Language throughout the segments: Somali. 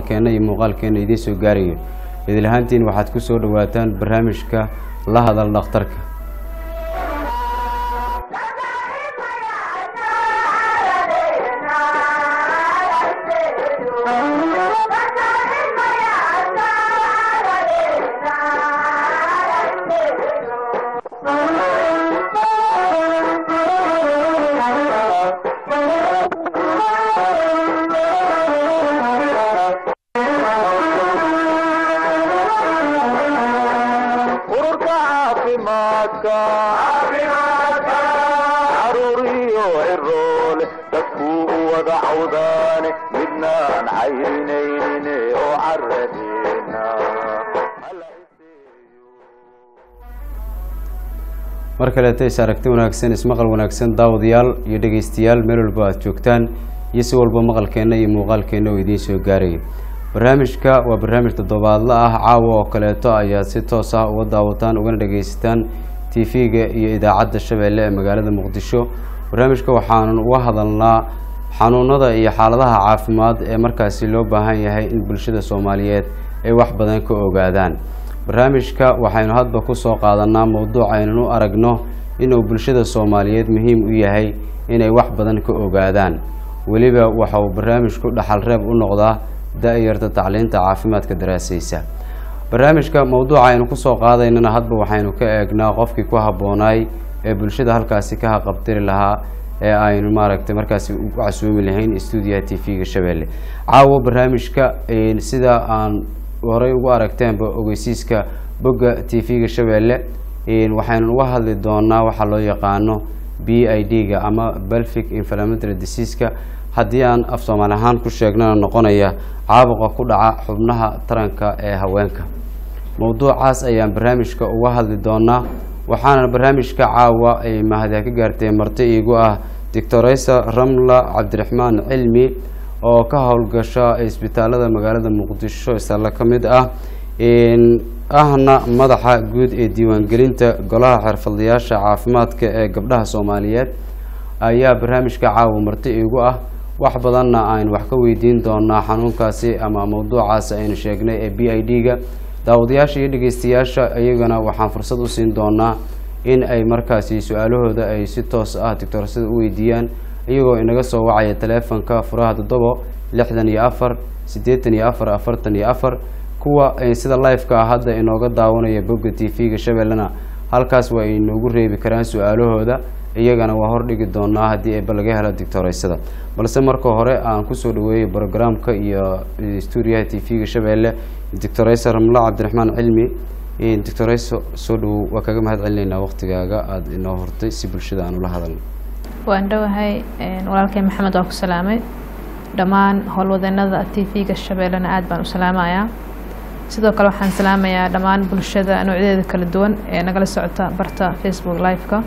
maqalkeenna iyo muuqaalkeenna idiin soo gaarayo idil ahaantiin waxaad ku soo dhowaataan barnaamijka la hadal dhakhtarka ururka caafimaadka caruuriyo ciroole dadkuu u wada cawdaane midnaan caynaynin oo caradeena mar kaleeto is aragti wanaagsan ismaqal wanaagsan daawadayaal iyo dhegeystayaal meel walba aad joogtaan iyo si walba maqalkeenna iyo muuqaalkeenna oo idiin soo gaaraya barnaamijka waa barnaamij toddobaadla ah caawa oo kaleeto ayaad si toos ah uga daawataan ugana dhegeysataan tv-ga iyo idaacadda shabeelle ee magaalada muqdisho barnaamijka waxaanu uga hadalnaa xanuunada iyo xaaladaha caafimaad ee markaasi loo baahan yahay in bulshada soomaaliyeed ay wax badan ka ogaadaan barnaamijka waxaynu hadba kusoo qaadanaa mowduuc aynan u aragno inuu bulshada soomaaliyeed muhiim u yahay inay wax badan ka ogaadaan weliba waxa uu barnaamijku dhaxal reeb u noqdaa da-yarta tacliinta caafimaadka daraasaysa barnaamijka mowduuca aynu kusoo qaadaynana hadba waxaynu ka eegnaa qofkii ku habboonaay ee bulshada halkaasi ka haqabtiri lahaa ee aynu maaragtay markaasi u casuumi lahayn stuudiyaha t v-ga shabeelle caawo barnaamijka sida aan horey ugu aragteenba ogeysiiska bogga t v-ga shabeelle waxaynu uga hadli doonaa waxaa loo yaqaano b i d-ga ama belfic inflammatory diseaska haddii aan af soomaali ahaan ku sheegnana noqonaya caabuqa ku dhaca xubnaha taranka ee haweenka mowduucaas ayaan barnaamijka uga hadli doonaa waxaana barnaamijka caawa ay mahadya ka gaartay marti iigu ah doctoreysa ramla cabdiraxmaan cilmi oo ka howlgasha isbitaalada magaalada muqdisho isla ka mid ah ahna madaxa guud ee diiwaangelinta golaha xirfadlayaasha caafimaadka ee gabdhaha soomaaliyeed ayaa barnaamijka caawa marti iigu ah wax badanna aynu wax ka weydiin doonaa xanuunkaasi ama mowduucaasi aynu sheegnay ee b i d-ga daawadayaasha iyo dhegeystayaasha iyagana waxaan fursad u siin doonaa in ay markaasi su-aalahooda ay si toos ah doctorsada u weydiiyaan iyagoo inaga soo wacaya taleefonka furaha toddobo lixdan iyo afar siddeetan iyo afar afartan iyo afar kuwa sida live-ka ah hadda inooga daawanaya bogga t v-ga shabeellena halkaas waa inoogu reebi karaan su-aalahooda iyagana waa hordhigi doonaa haddii eeba laga helo dictoreysada balse marka hore aan kusoo dhaweeyay brogramka iyo stuudiyaha t v-ga shabeelle doctoreysa ramla cabdiraxmaan cilmi doctoreyso soo dhawow waa kaga mahad celinaynaa waqtigaaga aada inoo hortay si bulshada aan ula hadalno waan dhowahay walaalkay maxamed waa ku salaamay dhammaan howlwadeenada t v-ga shabeellena aada baan u salaamayaa sidoo kale waxaan salaamayaa dhammaan bulshada noocyadeeda kala duwan ee nagala socota barta facebook live-ka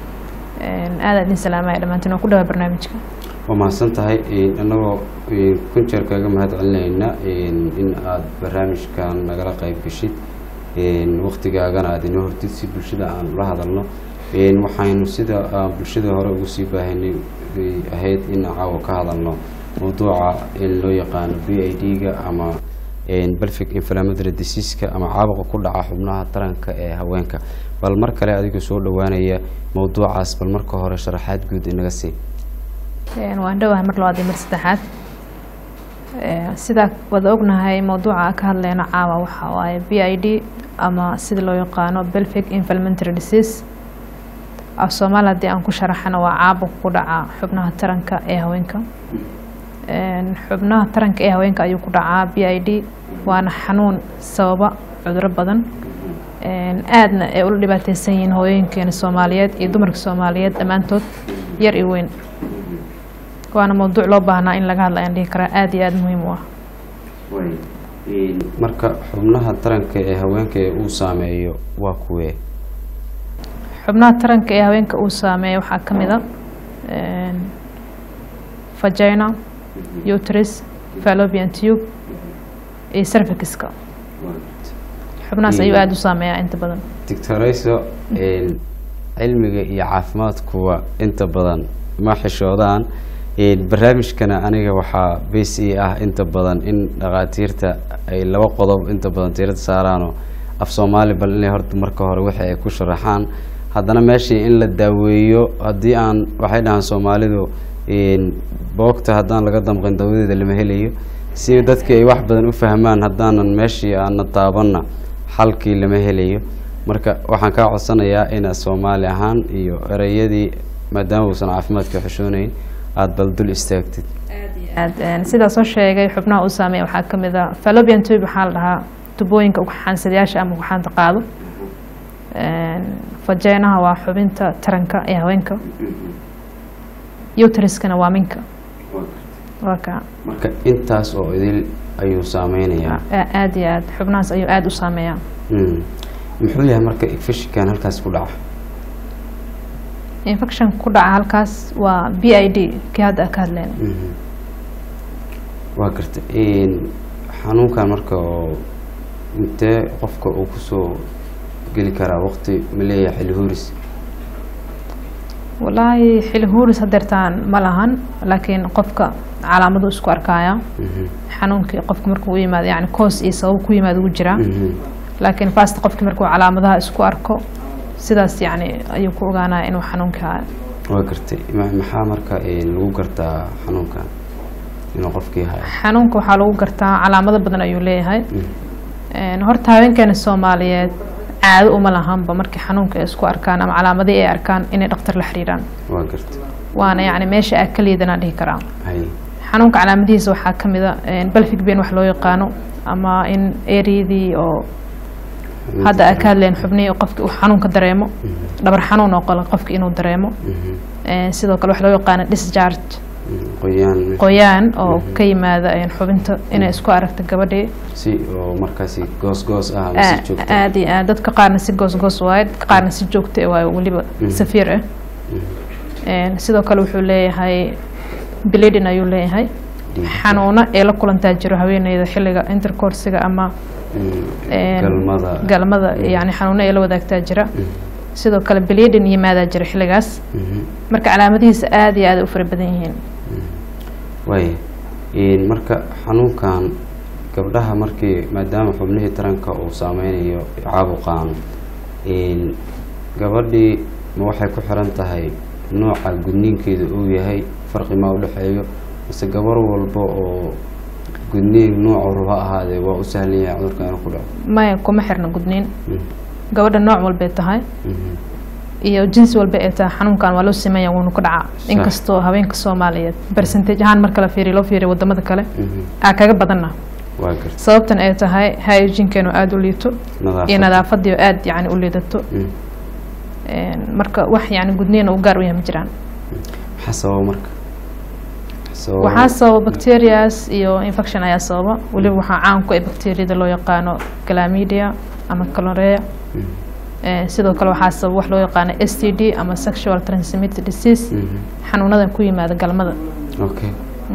aada idin salaamaya dhammaantiin waan ku dhawaa barnaamijka waa mahadsan tahay annagoo kun jeer kaaga mahad celinayna in aada barnaamijkan nagala qeyb geshid waqtigaagana aada inoo hortid si bulshada aan ula hadalno waxaynu sida bulshada hore ugu sii baahanay ahayd in caawa ka hadalno mowduuca in loo yaqaano b i d-ga ama belfic inflammatory diseaska ama caabuqa ku dhaca xubnaha taranka ee haweenka bal mar kale adigoo soo dhawaanaya mowduucaas bal marka hore sharaxaad guud inaga sii waan dhowahay mar labaad iyo mar saddexaad sidaa wada ognahay mowduuca ka hadleyno caawa waxa waaye b i d ama sida loo yaqaano belfic inflammatory disease af soomaali haddii aan ku sharaxana waa caabuq ku dhaca xubnaha taranka ee haweenka xubnaha taranka ee haweenka ayuu ku dhacaa b i d waana xanuun sababa cuduro badan aadna ay ula dhibaateysan yihiin hooyooyinkeena soomaaliyeed iyo dumarka soomaaliyeed dhammaantood yar iyo weyn waana mowduuc loo baahnaa in laga hadla ayaan dhihi karaa aada iyo aada muhiim u ah marka xubnaha taranka ee haweenka ee uu saameeyo waa kuwee xubnaha taranka ee haweenka uu saameeyo waxaa ka mid a vagina uterus fallopian tube iyo cervixka xubnahaas ayuu aada u saameeyaa inta badan doctoreyso cilmiga iyo caafimaadkuwa inta badan ma xishoodaan Een, barnaamijkana aniga waxaa bs e ah inta badan in dhakhaatiirta ay laba qodob inta badan tiirada saaraanoo af soomaali bal inay horta marka hore wixii ay ku sharaxaan haddana meeshii in la daaweeyo haddii aan waxay dhahaan soomaalidu een, boogta haddaan laga damqin dawadeeda lama helayo si dadkii ay wax badan u fahmaan haddaanan meeshii aana taabanna xalkii lama helayo marka waxaan kaa codsanayaa inaad soomaali ahaan iyo ereyadii maadaama uusan caafimaadka xishoonayn aada bal dul istaagtid aad een, sidaa soo sheegay xubnaha uu saameeya waxaa ka mid a fallopian tube waxaa la dhahaa tubooyinka ugxaansadayaasha ama ugxaanta qaado Een, vaginaha waa xubinta taranka ee haweenka uteriskana waa minka waa ka marka intaas oo idil ayuu saameynayaa a- aad iyo aad xubnahaas ayuu aada u saameeyaa Mm. muxuu yahay marka infectionkan halkaas ku dhaca infection ku dhaca halkaas waa b i d kii hadda aan ka hadlayna Mhm. waa garta Een, xanuunkan marka oo intee qofka uu kusoo geli karaa waqti ma leeyahay xilli huris walaahi xili huuris hadeertaan ma lahan laakiin qofka calaamadu isku arkaya Mhm. xanuunkii qofka markuu u yimaado yani koos iyo sabab ku yimaado ugu jiraa Mhm. laakiin fast qofkii markuu calaamadaha isku arko sidaas yani ayuu ku ogaanaya inuu xanuunkii hayo waa gartay Ma- maxaa marka een, lagu gartaa xanuunkan inuu qofkii hayo xanuunka waxaa lagu gartaa calaamado badan ayuu leeyahay Mhm. Een, horta haweenkeena soomaaliyeed caado uma lahanba markii xanuunka ay isku arkaan ama calaamadii ay arkaan inay dhaktar la xiriiraan waa gartay waana yani meesha aa ka liidanaa dhihi karaa hay xanuunka calaamadihiisa waxaa ka mid a balfig ben wax loo yaqaano ama in eryadii oo hadda aa ka hadleen xubnihii oo qofki uu xanuunka dareemo dhabar xanuun oo kale qofki inuu dareemo Mhm. Een, sidoo kale wax loo yaqaano discharge Mhm. qoyaan qoyaan oo ka yimaada een, xubinta inay isku aragto gabadhii si oo markaasi goos goos ah ama si Aa- joogto aad iyo aad dadka qaarna si goos goos waaye dadka qaarna si joogto ah waaye weliba safiir ah Een, sidoo kale wuxuu leeyahay bleeding ayuu leeyahay Dhiig. xanuuno ee la kulantaa jiro haweeneyda xilliga intercoursiga ama Mhm. een, galmada galmada yani xanuuno ee la wadaagtaa jira sidoo kale bleeding yimaadaa jira xilligaas Mhm. marka calaamadihiisa aad iyo aad ay u fara badan yihiin waaya Een, marka xanuunkan gabdhaha markii maadaama xubnihii taranka uu saameynayo caabuqaan een, gabadhii ma waxay ku xiran tahay nooca gudniinkeeda uu yahay farqi ma udhexeeyo mise gabar walba oo gudniin noocu raba ahaadee waa u sahlan yahay cudurka inuu ku dhaco maya kuma xirna gudniin Mhm. gabadha nooc walbay tahay Mhm. iyo jinsi walba ee tahay xanuunkan waa loo sameeya wuuna ku dhacaa inkastoo haweenka soomaaliyeed percentage ahaan marka la fiiriyo loo fiiriyo wadamada kale Mhm. aa kaga badanna waa garta sababtan ay tahay hygienkeenu aada u liito iyo nadaafad nadaafadii oo aada yani u liidato Mhm. Een, marka wax yani gudniina u gaar u yahay ma jiraan maxaa sababa marka Sababa- waxaa sababa bacterias iyo infection ayaa sababa weliba waxaa caan ku ah bacteriada loo yaqaano glamidia ama calorea Mhm. Ee, sidoo kale waxaa sababa wax loo yaqaano s t d ama sexual transmitted disease Mhm. xanuunadan ku yimaada galmada okay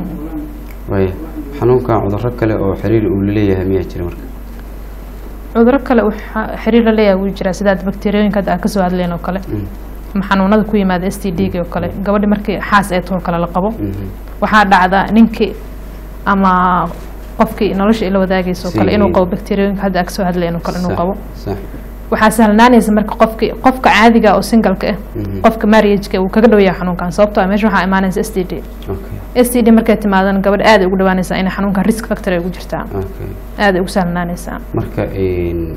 waaya xanuunkan cudurro kale oo xiriir uu laleeyahay miyaa jira marka cuduro kale uu xa- xiriir la leeyahay wuu jiraa sidaad bakteriyooyinka hadda aan kasoo hadleen oo kale Mhm. ama xanuunada ku yimaada s t d oo kale gabadhi markii xaas ee too kale la qabo Mhm. waxaa dhacda ninkii ama qofkii nolosha ila wadaagaysa oo kale Si- inuu qabo bakteriyooyinka hadda aan kasoo hadleen oo kale inuu Sax, qabo sax waxaa sahlanaanaysa marka qofki qofka caadiga oo singalka ah Mhm. qofka marriageka uu kaga dhow yahay xanuunkan sababtoo ah meesha waxaa imaanaysa s t d okay s t d markay timaadana gabadh aad ay ugu dhawaanaysaa inay xanuunkan risk factor ay ugu jirtaa okay aad ay ugu sahlanaanaysaa marka een,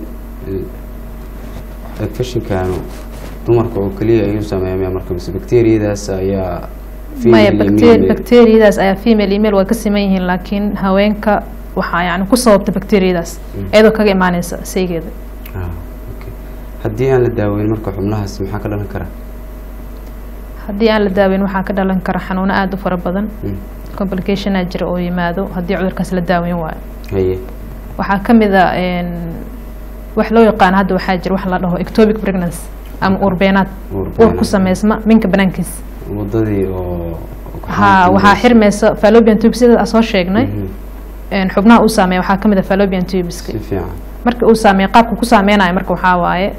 infectionkanu dumarka oo keliya ayuu saameeya miyaa marka mise bacteriyadaas ayaa maya female iyo bacter- male- bacteriyadaas ayaa female email waa ka siman yihiin laakiin haweenka waxaa yani ku sababta bacteriyadaas iyadoo kaga imaanaysa saygeeda Ah, okay. haddii aan la daaweyn marka xubnahaas maxaa ka dhalan kara haddii aan la daaweyn waxaa ka dhalan kara xanuuno aada u fara badan Mm. complicationaa jira oo yimaado haddii cudurkaas la daaweyn waayo haye waxaa ka mid a een, wax loo yaqaano hadda waxaa jira wax la dhaho ectopic pregnancy ama uurbeenaad Uur uur ku beenaad. sameysma minka banaankiisa wadadii oo ha waxaa xirmaysa fallopian tube sida aan soo sheegnay Mhm. een, xubnaha uu saameeya waxaa ka mid a fallopian tubeska si fiican marka uu saameeyo qaabka ku saameynayo marka waxaa waaye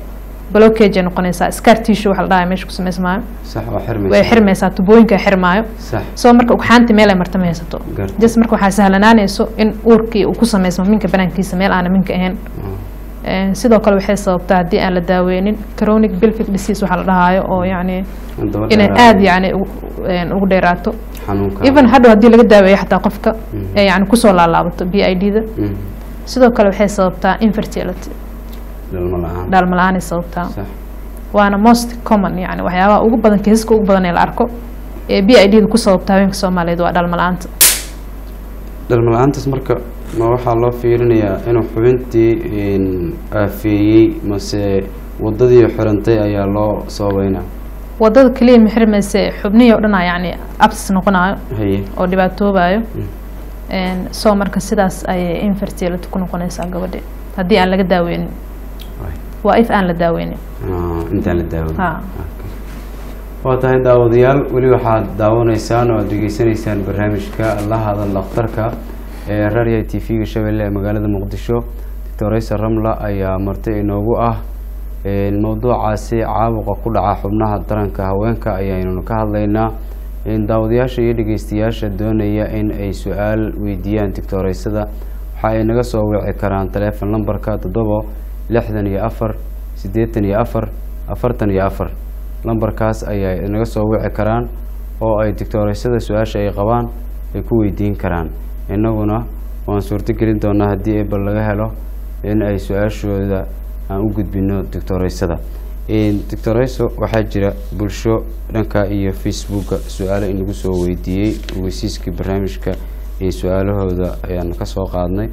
blockage ay noqonaysaa scar tissue waxa la dhahay meesha ku samaysmaayo sax waa xirmaysa way xirmaysaa tubooyinka ay xirmaayo sax soo marka ugxaanti meel ay marta ma haysato Garta. just marka waxaa sahlanaanayso in uurkii uu ku samaysmo minka banaankiisa meel aana minka ahayn Een, sidoo kale waxay sababtaa haddii aan la daaweynin chronic pelvic disease waxaa la dhahaayo oo yacni Daba inay dheeraada. aada yacni ugu- een, ugu dheeraato xanuunka even hadhow haddii laga daaweeyo xataa qofka ee yacni kusoo laalaabato b i d da Mhm. sidoo kale waxay sababtaa infertility dhalmo la-aan dhaalma la-aanay sababtaa sax waana most common yani waxyaabaha ugu badan kiisaska ugu badan ee la arko ee b i d da ku sababta haweenka soomaaliyeed waa dhaalma la-aanta dhalmo la-aantaas marka ma waxaa loo fiirinayaa inuu xubintii een, aafeeyey mase wadadii xirantay ayaa loo sababeynaa wadada keliya ma xirmayse xubnihii oo dhan aa yacni absis noqonayo haye oo dhibaatoobayo Een, soo marka sidaas ayay infertility ku noqonaysaa gabadhi haddii aan laga daaweynin Waay. waa if aan la daaweynin Ah, intaan la daawin Ha. waa tahay daawadayaal weli waxaad daawanaysaan oo aad degeysanaysaan barnaamijka la hadal dhakhtarka ee raadiyaha t v-ga shabeelle ee magaalada muqdisho doctor aysa ramla ayaa marti inoogu ah Een, mowduucaasi caabuqa ku dhaca xubnaha taranka haweenka ayaynunu ka hadlaynaa Een, daawadayaasha iyo dhegeystayaasha doonaya in ay su-aal weydiiyaan doctoreysada waxa ay naga soo wici karaan taleefon lambarka toddobo lixdan iyo afar siddeetan iyo afar afartan iyo afar lambarkaas ayay naga soo wici karaan oo ay doctoreysada su-aasha ay qabaan ay ku weydiin karaan innaguna waan suurto gelin doonaa haddii ebal laga helo in ay su-aashooda aan u gudbino doctoreysada doctoreyso waxaa jira bulsho dhanka iyo facebooka su-aalo inagu soo weydiiyey weysiiskii barnaamijka iyo su-aalahooda ayaan kasoo qaadnay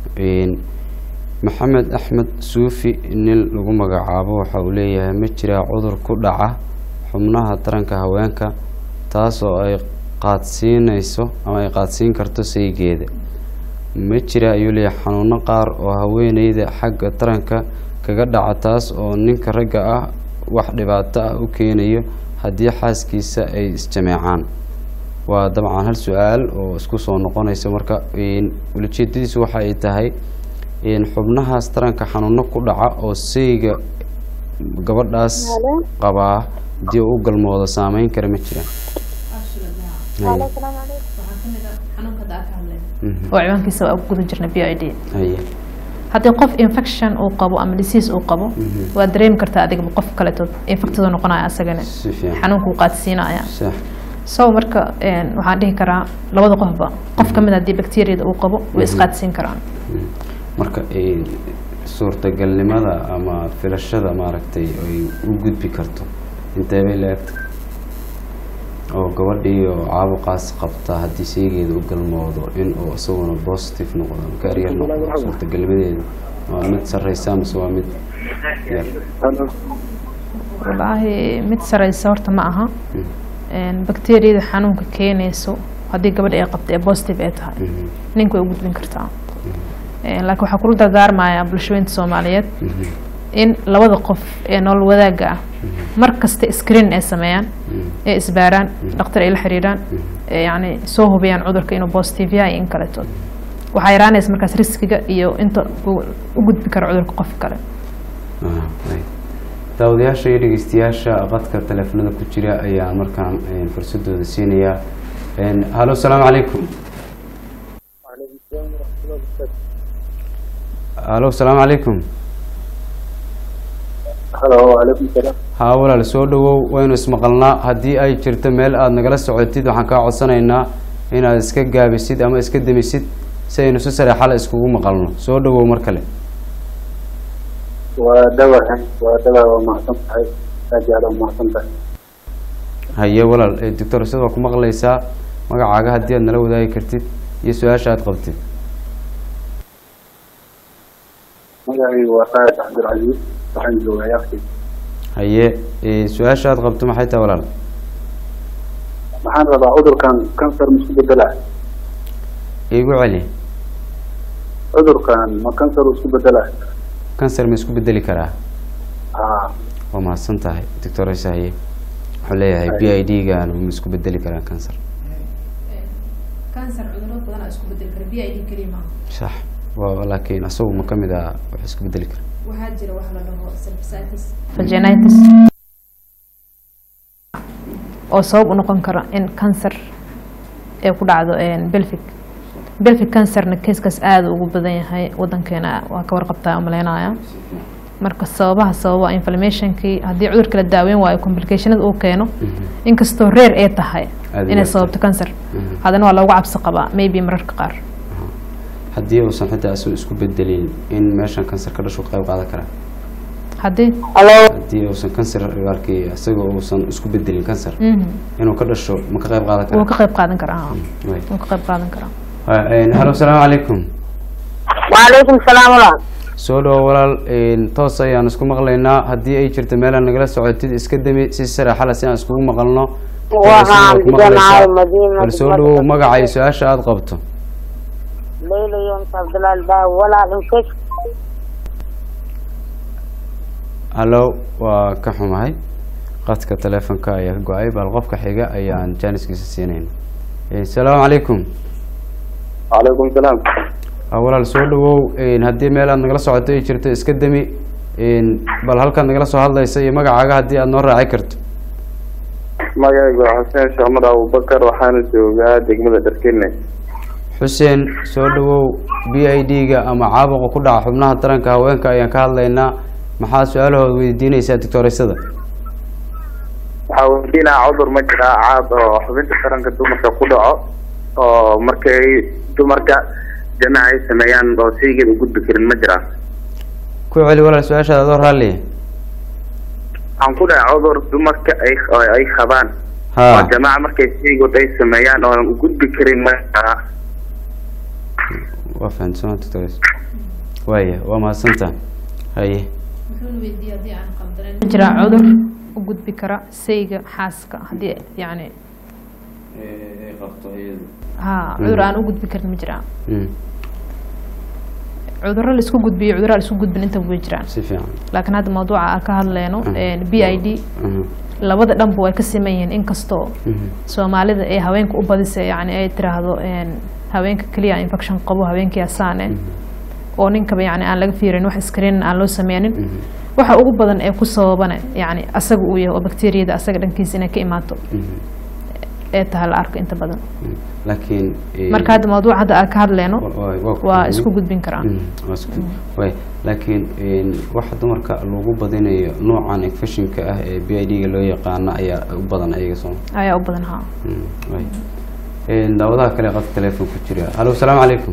maxamed axmed suufi nin lagu magacaabo waxa uu leeyahay ma jiraa cudur ku dhaca xubnaha taranka haweenka taas oo ay qaadsiinayso ama ay qaadsiin karto saygeeda ma jira ayuu leeyahay xanuuno qaar oo haweeneyda xagga taranka kaga dhaca taas oo ninka ragga ah wax dhibaato ah u keenayo haddii xaaskiisa ay isjameecaan waa dabcan hal su-aal oo isku soo noqonaysa marka ulajeedadiisu waxa ay tahay xubnahaas taranka xanuuno ku dhaca oo sayga gabadhaas qabaa haddii u galmoodo saameyn kara ma jiraan oo ciwaankiisa waa guda jirna b i d haye haddii qof infection uu qabo ama disease uu qabo waa dareemi kartaa adigaba qof kaleetood infectado noqonaya asagana si fiican xanuunka uu qaadsiinaya sax so marka waxaan dhihi karaa labada qofba qof kamid haddii bacteriada uu qabo way isqaadsiin karaan marka suurtagalnimada ama filashada maaragtay ay u gudbi karto intee bay la-egta oo gabadhii oo caabuqaas qabta haddii sheygeeda u galmoodo in uu isaguna positive noqdo ama karyar noqdo suurtagalnimadeeda waa mid sareysa mase waa mid yar wallaahi mid sareysa horta ma aha bacteriyada xanuunka keenayso haddii gabadha ay qabta ee positive ay tahay ninka way u gudbin kartaa laakiin waxaa kula dardaarmaya bulshooyinta soomaaliyeed in labada qof ee nolol wadaagga ah mar kasta screen ay sameeyaan ee isbaaraan dhakhtar ay la xiriiraan ee yacni soo hubiyaan cudurka inuu positive yahay iyo in kaleeto waxaa yaraanaysa markaas riskiga iyo inta uu u gudbi karo cudurka qof kale daawadayaasha iyo dhegeystayaasha qadka teleefanada ku jira ayaa markaan fursadooda siinayaa halo asalaamu calaykum halo asalaamu calaykum halo wacalaykum salaam haa walaal soo dhawow waynu ismaqalnaa haddii ay jirto meel aada nagala socotid waxaan kaa codsanaynaa inaad iska gaabisid ama iska demisid si aynu si sareexala iskugu maqalno soo dhawow mar kale waa dhawahay waa dhawa waa mahadsan tahay aad iyo aad waa mahadsan tahay haye walaal doctor sida waa ku maqlaysaa magacaaga haddii aad nala wadaagi kartid iyo su-aasha aad qabtid magacaygu waa saad cabdilcaziiz waxaan joogaa yakti haye su-aasha aad qabto maxay tahay walaal waxaan rabaa cudurkan kansar ma isku bedelaa igu celi cudurkan ma kansar uu isku bedelaa cancer ma isku bedeli karaa haa waa mahadsan tahay doctor ise haye wuxuu leeyahay b i d gan ma isku bedeli karaa cancer cancer cudurada badan isku bedeli kara b i d keliya maaha sax wa laakiin asagu ma kamid ah wax isku bedeli kara waxaa jira wax la dhaho vaginitis oo sabab u noqon kara in cancer ay ku dhacdo belvic belvic cancerna keiskaas aada ugu badan yahay wadankeena waa ka warqabtaa umaleynaya marka sababaha sababa inflammationkii haddii cudurka la daaweyn waayo complicationada uu keeno inkastoo reer ay tahay Aad inay yar sababto cancer Mhm. haddana waa loogu cabsi qabaa maybe mararka qaar haddii uusan xitaa isu isku bedelin in meeshan kansar ka dhashu ka qayb qaadan karaa haddii haddii uusan kansar raalkii isagoo uusan isku bedelin kansar Mhm. inuu ka dhasho ma ka qayb qaadan wuu karaa ka qayb qaadan karaa haa. Way. wuu ka qayb qaadan karaa halo asalaamu calaykum وعليكم السلام ورحمة soo dhawo walaal een, toos ayaan isku maqlaynaa haddii ay jirto meelaan nagala socotid iska demi si saraxala si aan iskugu maqalno Waxaan Ku maqlaysaa. deganaahay Madiina, bal soo degmada dhawow Madiina. magaca iyo su-aasha aada qabto ليلى يونس عبد الله الباو ولا انكش hallo waa ka xumahay qadka taleefonka ayaa ka go-ay bal qofka xiga ayaan jaaniskiisa siinayna Eh, asalaamu calaykum calaykum salaam Ah, walaal soo dhawow een, haddii meel aad nagala socoto ay jirto iska demi een, bal halkaad nagala soo hadlaysa iyo magacaaga haddii aad noo raaci karto magacaygu waa xuseen sheekmar abubakar waxaana joogaa degmada dharkene xuseen soo dhawow b i d-ga ama caabuqa ku dhaca xubnaha taranka haweenka ayaan ka hadlaynaa maxaa su-aalahooda weydiinaysaa doctoreysada waxaa weydiinaa cudur ma jiraa caad oo xubinta taranka dumarka ku dhaco oo markay dumarka jamaca ay sameeyaan oo shaygeed u gudbi karin ma jiraa ku celi walaal su-aashaada adoo raalliya waxaan ku dhahay cudur dumarka ay oo ay qabaan ha oo jamaca markay shaygood ay sameeyaan oonan u gudbi karin ma jiraa waa fahamsama doctores waaya waa mahadsantaa haye ma jiraa cudur u gudbi kara sayga xaaska haddii yani ha cudur aan u gudbi karin ma jiraa Mm, cudurro la isku gudbiyo cudurro aan la isku gudbin inta way jiraan si fiican laakiin hadda mawduuca aan ka hadleyno Mhm. b i d Mhm, labada dhanba way ka siman yihiin inkastoo mhm, soomaalida ay haweenka u badisa yani ay tiraahdo een, haweenka keliya infection qabo haweenkii asaane oo ninkaba yani aan laga fiirin wax screenin aan loo sameynin mhm, waxa ugu badan ee ku sababana yani asaga uu yahay oo bakteeriyada asaga dhankiisa inay ka imaato mhm, ee tahay la arko inta badan mhm. laakiin eh, marka hadda mawduuca hadda aan ka hadleyno wa- wa- waa ku waa fahmay. isku gudbin karaan Mhm, waa isku way laakiin een, waxa dumarka lagu badinayo noocan infectionka ah ee b i d-ga loo yaqaano ayaa u badan ayaga soo ayaa u badan haa Mm, way. Een, daawadaha kale qadka telefoon ku jira hallo asalaamu calaykum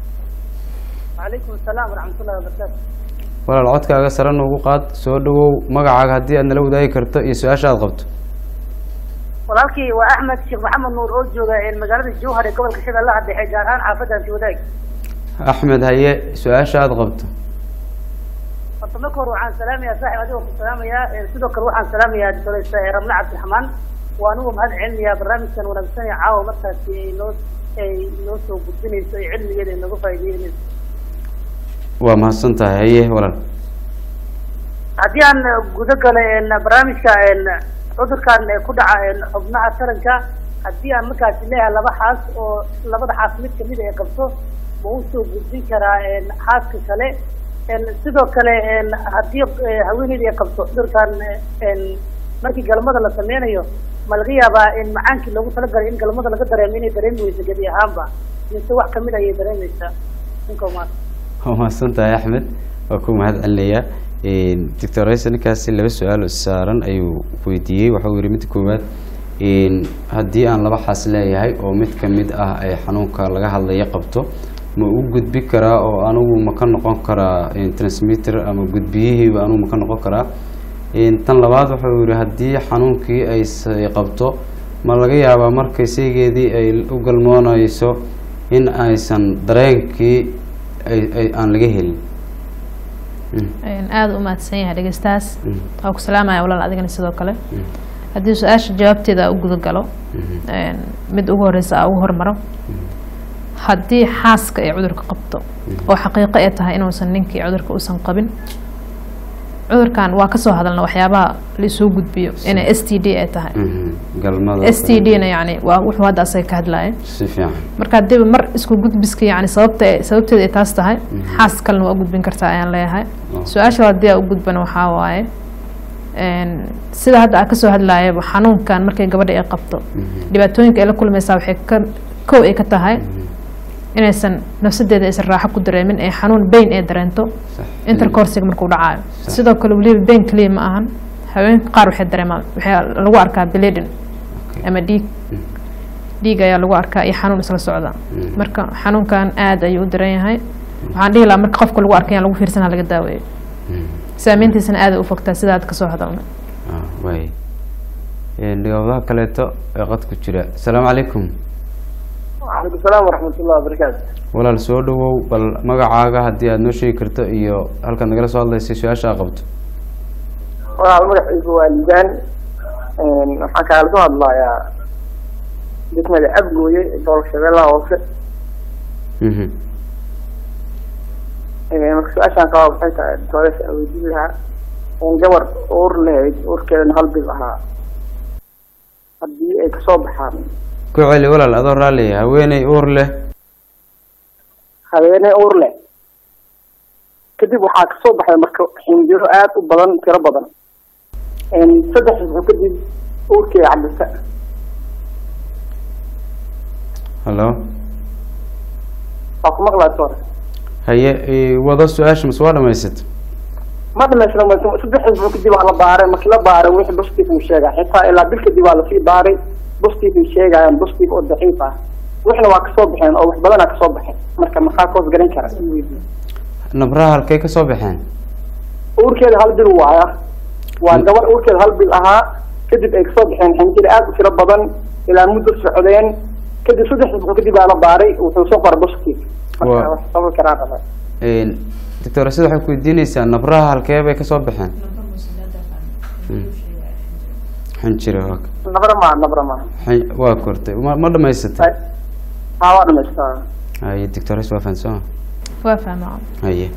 وعليكم السلام ورحمة الله وبركاته walaal codkaaga sare noogu qaad soo dhawow magacaaga haddii aad nala wadaagi karto iyo su-aasha aad qabto walaalkii waa axmed sheekh maxamed nuur oo jooga ee magaalada jowhar ee gobolka shabeellaha dhexe gaar ahaan xaafadda antiwadaag axmed haye su-aasha aad qabto horta marka hore waxaan salaamayaa saaxib adigoo ku salaamayaa ee sidoo kale waxaan salaamayaa doctoresa ee ramle cabdiraxmaan waa anugu mahad celinayaa barnaamijkan wanaagsan ee caawa markaasi ay noo ay noo soo gudbinayso ee cilmigeeda ay nooga faa'iideynayso waa mahadsan tahay haye walaal haddii aan guda galo een barnaamijka een cudurkan ee ku dhaca een xubnaha taranka haddii aan markaasi leeyahay laba xaas oo labada xaas mid kamid ay qabto ma u soo gudbin karaa een xaaska kale een sidoo kale een haddii eh, haweeneyda ay qabto cudurkan een markii galmada la sameynayo ma laga yaabaa in macaankii loogu talagalay in galmada laga dareemo inay dareemi weyso gebi ahaanba mise wax kamid ayay dareemeysaa ninka umaad waa mahadsan tahay axmed waa ku mahad celinayaa doctor rayse ninkaasi laba su-aal oo saaran ayuu weydiiyey waxau yihi midda koowaad haddii aan laba xaas leeyahay oo mid kamid ah ay xanuunka laga hadlaya qabto ma u gudbi karaa oo anigu ma ka noqon karaa transmitter ama gudbiyihiiba anigu ma ka noqon karaa tan labaad wuxuu yihi haddii xanuunkii ay s- ay qabto ma laga yaabaa markay saygeedii ay u galmoonayso in aysan dareenkii ay ay aan laga helin Mm, aada u mahadsan yahay dhegeystahaas mm, waa ku salaamaya walaal adigana sidoo kale mm, haddii su-aasha jawaabteeda u guda galo mhm, mid ugu horeysa aa ugu hormaro haddii xaaska ay cudurka qabto oo xaqiiqo ay tahay inuusan ninkii cudurka uusan qabin cudurkan waa kasoo hadalna waxyaabaha laisoo gudbiyo inay s t d ay tahay Mhm. galmada s t d na yani waa wuxuu hadda asaga ka hadlaya si fiican marka hadiiba mar isku gudbiska yani sababta sababteeda ay taas tahay xaas kalena waa u gudbin kartaa ayaan leeyahay Oh. su-aasha haddii aa u gudbana waxaa waaye een, sida hadda aa kasoo hadlayaba xanuunkan markay gabadha ay qabto dhibaatooyinka ay la kulmaysaa waxay ka kow ay ka tahay inaysan nafsadeeda aysan raaxo ku dareemin ee xanuun bayn ay dareento sax intercoursiga markuu dhacayo Sax. sidoo kale weliba bayn keliya ma ahan haweenka qaar waxay dareemaan waxaa lagu arkaa bleeding Okay. ama dhiig dhiig ayaa lagu arkaa iyo xanuun isla socda marka xanuunkan aad ayuu u daran yahay waxaan dhihi lahaa marka qofka lagu arkay lagu fiirsana laga daaweeyo saameyntiisana aad ay u fogtaa sida aad kasoo hadalnay Ah, waay dhigawadaha kaleeto ee qad ku jira asalaamu calaykum وعليكم السلام ورحمة الله وبركاته walaal soo dhawow bal magacaaga haddii aad noo sheegi karto iyo halkaad nagala soo hadlaysay su-aasha aa qabto waa magaciisu waa liibaan waxaan kaala soo hadlayaa degmada abgooye gobolka shabeellaha hoose Mhm. marka su-aashaan qabaa waxay tahay doores aan weydiin lahaa gabar uur lahayd uurkeedana hal bil ahaa haddii ay kasoo baxaan ku celi walaal adoo raalliya haweeney uur leh habeene uur leh kadib waxaa kasoo baxay marka xinjiro aad u badan tiro badan saddex isbuuc kadib uurkeeda cadisa hallo waa ku maqlaa hore haye eh, wado su-aasha mase waa dhamaysat ma dhamaystirma saddex isbuuc kadib waa la baaray markii la baaray wixii positive uu sheegay xitaa ilaa bil kadib waa lasii baaray positive ay sheegayaan positive oo daciif ah wixna waa kasoo baxeen oo wax badanaa kasoo baxeen marka maxaa koos garan kara nabraha halkay ka soo baxeen uurkeeda hal bil waaya waa gabar uurkeeda hal bil ahaa kadib ay kasoo baxeen xinjir aad u tiro badan ilaa muddo socdeen kadib saddex isbuuc kadib aa la baaray wuxuu soo qoray positive Waa- marka wax sababi karaa raba doctor sida waxay ku weydiinaysaa nabraha halkee bay kasoo baxeen Mm. xinjire waa ka- nabra maaha nabra maaha xin- waa kortay ma ma dhamaysatay haa waa dhamaystaa haye doctores waa fahansama waa fahmaa haye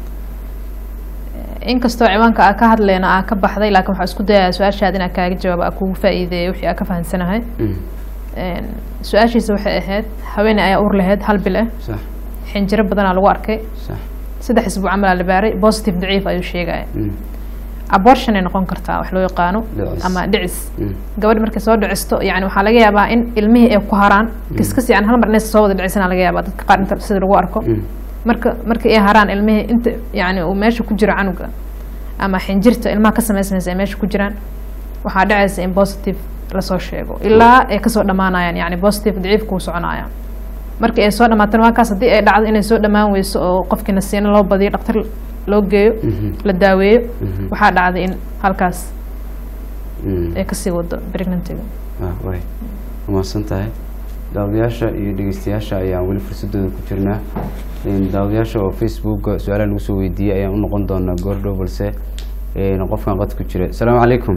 inkastoo ciwaanka aa ka hadlayna aa ka baxday laakiin waxaa isku dayaa su-aashaad inaa kaaga jawaabo aa kugu faa'iideeyo wixii aa ka fahansanahay Mm. Een, su-aashiisa waxay ahayd haweeney ayaa uur lahayd hal bil ah sax xinjiro badanaa lagu arkay sax saddex isbuuc camal aa la baaray positive daciif ayuu sheegaya Mm. abortion ay noqon kartaa wax loo yaqaano Dhicis. ama dhicis Mm. gabadha markay soo dhicisto yani waxaa laga yaabaa in ilmihii ay ku haraan kaskas yani hal mar inaysa soo wada dhicisana laga yaabaa dadka qaar inta sida lagu arko Mm. marka markay ay haraan ilmihii inta yani uu meesha ku jiro canuga ama xinjirta ilmaha ka samaysanaysa ay meesha ku jiraan waxaa dhacaysa in positive lasoo sheego ilaa ay kasoo dhamaanayaan yani positive daciif kuu soconaya markii ay soo dhamaatana waa kaas haddii ay dhacdo inay soo dhamaan weyso oo qofkii nasiino loo badiyo dhaktar loo geeyo Mhm. la daaweeyo Mhm. waxaa dhacday in halkaas Mm. ay kasii wado pregnantiga ah way umahadsan tahay daawadayaasha iyo dhegeystayaasha ayaan weli fursadooda ku jirnaa Een, daawadayaasha oo facebooka su-aalaha lagu soo weydiiyey ayaan u noqon doonaa goordhow balse een, qofkan qad ku jira asalaamu calaykum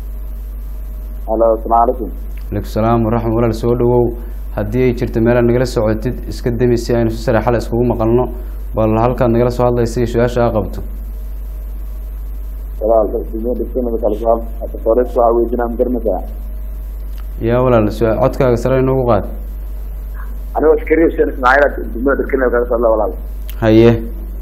halo asalaamu calaykum alaikum salaam waraxmat walaal soo dhawow haddii ay jirto meelaad nagala socotid iska demi si aynu si sare xal iskugu maqalno bal halkaad nagala soo hadlaysa iyo su-aasha aa qabto walaal dhegsanada kala soo doores waxaa weydiinaa ma garanaysaa yaa walaal su- codkaaga sare inoogu qaad anigoo askari huseen ismaaciil degmada dherkenada kaga soo hadla walaal haye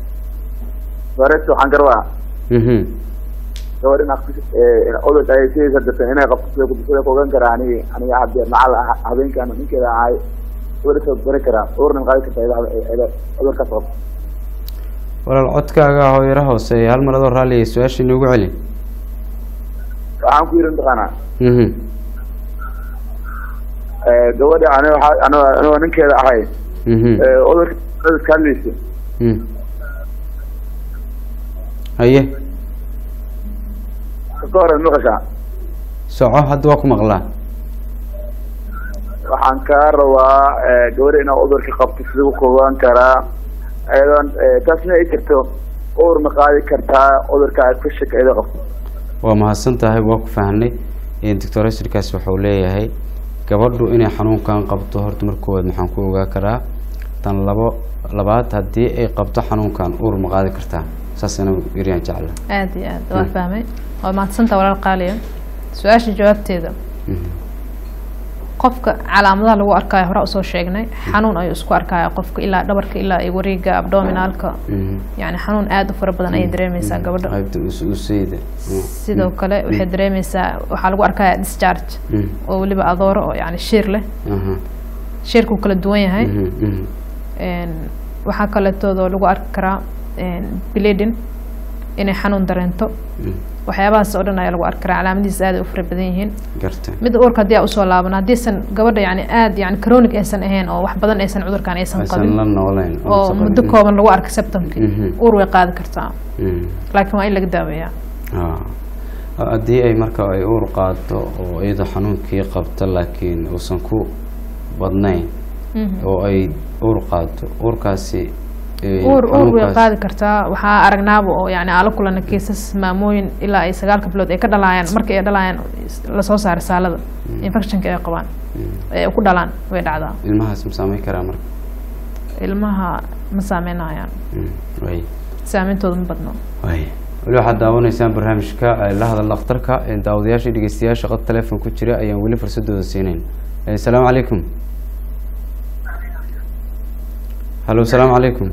doores waxaan garwaa mhm gabadh in odod ay sidaysa darteen inay qabto sida sida ku ogaan karaa aniga aniga hadde macal habeenkan ninkeeda ahay gabadha soo bari karaa uurna qaadi kartaa iyada iyada cudurkaas qabto walaal codkaaga hooyaro hooseeya hal mar adoo raalliya su-aasha inoogu celi waxaan ku yiri mataqaanaa mhm gabadha aniga waxaa aniga anigoo ninkeeda ahay mhm cudurka iska hadlaysa Mm. haye ka hore maqashaa soco hadda waa ku maqlaa waxaan kaa rabaa gabadha inaa cudurka qabto siduu ku ogaan karaa iyadoon taasna ay jirto uur ma qaadi kartaa cudurka aad ku shak iyada qabto waa mahadsan tahay waa ku fahnay doctor asirkaas waxau leeyahay gabadhu inay xanuunkan qabto horta marka koowaad maxaan ku ogaa karaa tan labo labaad haddii ay qabto xanuunkan uur ma qaadi kartaa saasana yaryaan jecla aad iyo aad waa fahmay waa mahadsantaa walaal qaaliya su-aasha jawaabteeda qofka calaamadaha lagu arkaayo hore usoo sheegnay xanuun ayuu isku arkaya qofka ilaa dhabarka ilaa iyo wareega abdominaalka yani xanuun aada u fara badan ayay dareemeysaa gabadha qaybta us- usayda sidoo kale waxay dareemeysaa waxaa lagu arkaya discharge oo weliba adooro oo yani shiir leh aha shiirkuu kala duwan yahay Mhm, mhm. Een, waxaa kaleetoodoo lagu arki karaa bleeding inay xanuun dareento waxyaabahaas oo dhan ayaa lagu arki karaa calaamadihiis aad ay u fara badan yihiin garta mid uurka haddii aa usoo laaban haddiisan gabadha yani aad yani chronic aysan ahayn oo wax badan aysan cudurkan aysan aysan qabin la noolayn oo aysan muddo qabin. kooban lagu arka septamkii Mhm. uur way qaadi kartaa Mhm. laakiin waa in laga daaweeyaa Ah. haddii ay marka ay uur qaado oo iyadoo xanuunkii qabta laakiin uusan ku badnayn oo ay uur qaado uurkaasi eh, uur uur way xanuunkaas- qaadi kartaa waxaa aragnaaba oo yani aala kulana kiisas maamooyin ilaa ay sagaalka bilood ay ka dhalaayaan marka ay dhalayaan lasoo saaray saalada infectionka ay qabaan ee ku dhalaan way dhacdaa ilmahaas ma saameyn karaa marka ilmaha ma saameynayaan Mm, way saameyntooda ma badno way weli waxaad daawanaysaan barnaamijka eh, la hadal dhakhtarka eh, daawadayaasha iyo dhegeystayaasha qad telefoon ku jira ayaan weli fursadooda siinayn Eh, asalaamu calaykum halo asalaamu calaykum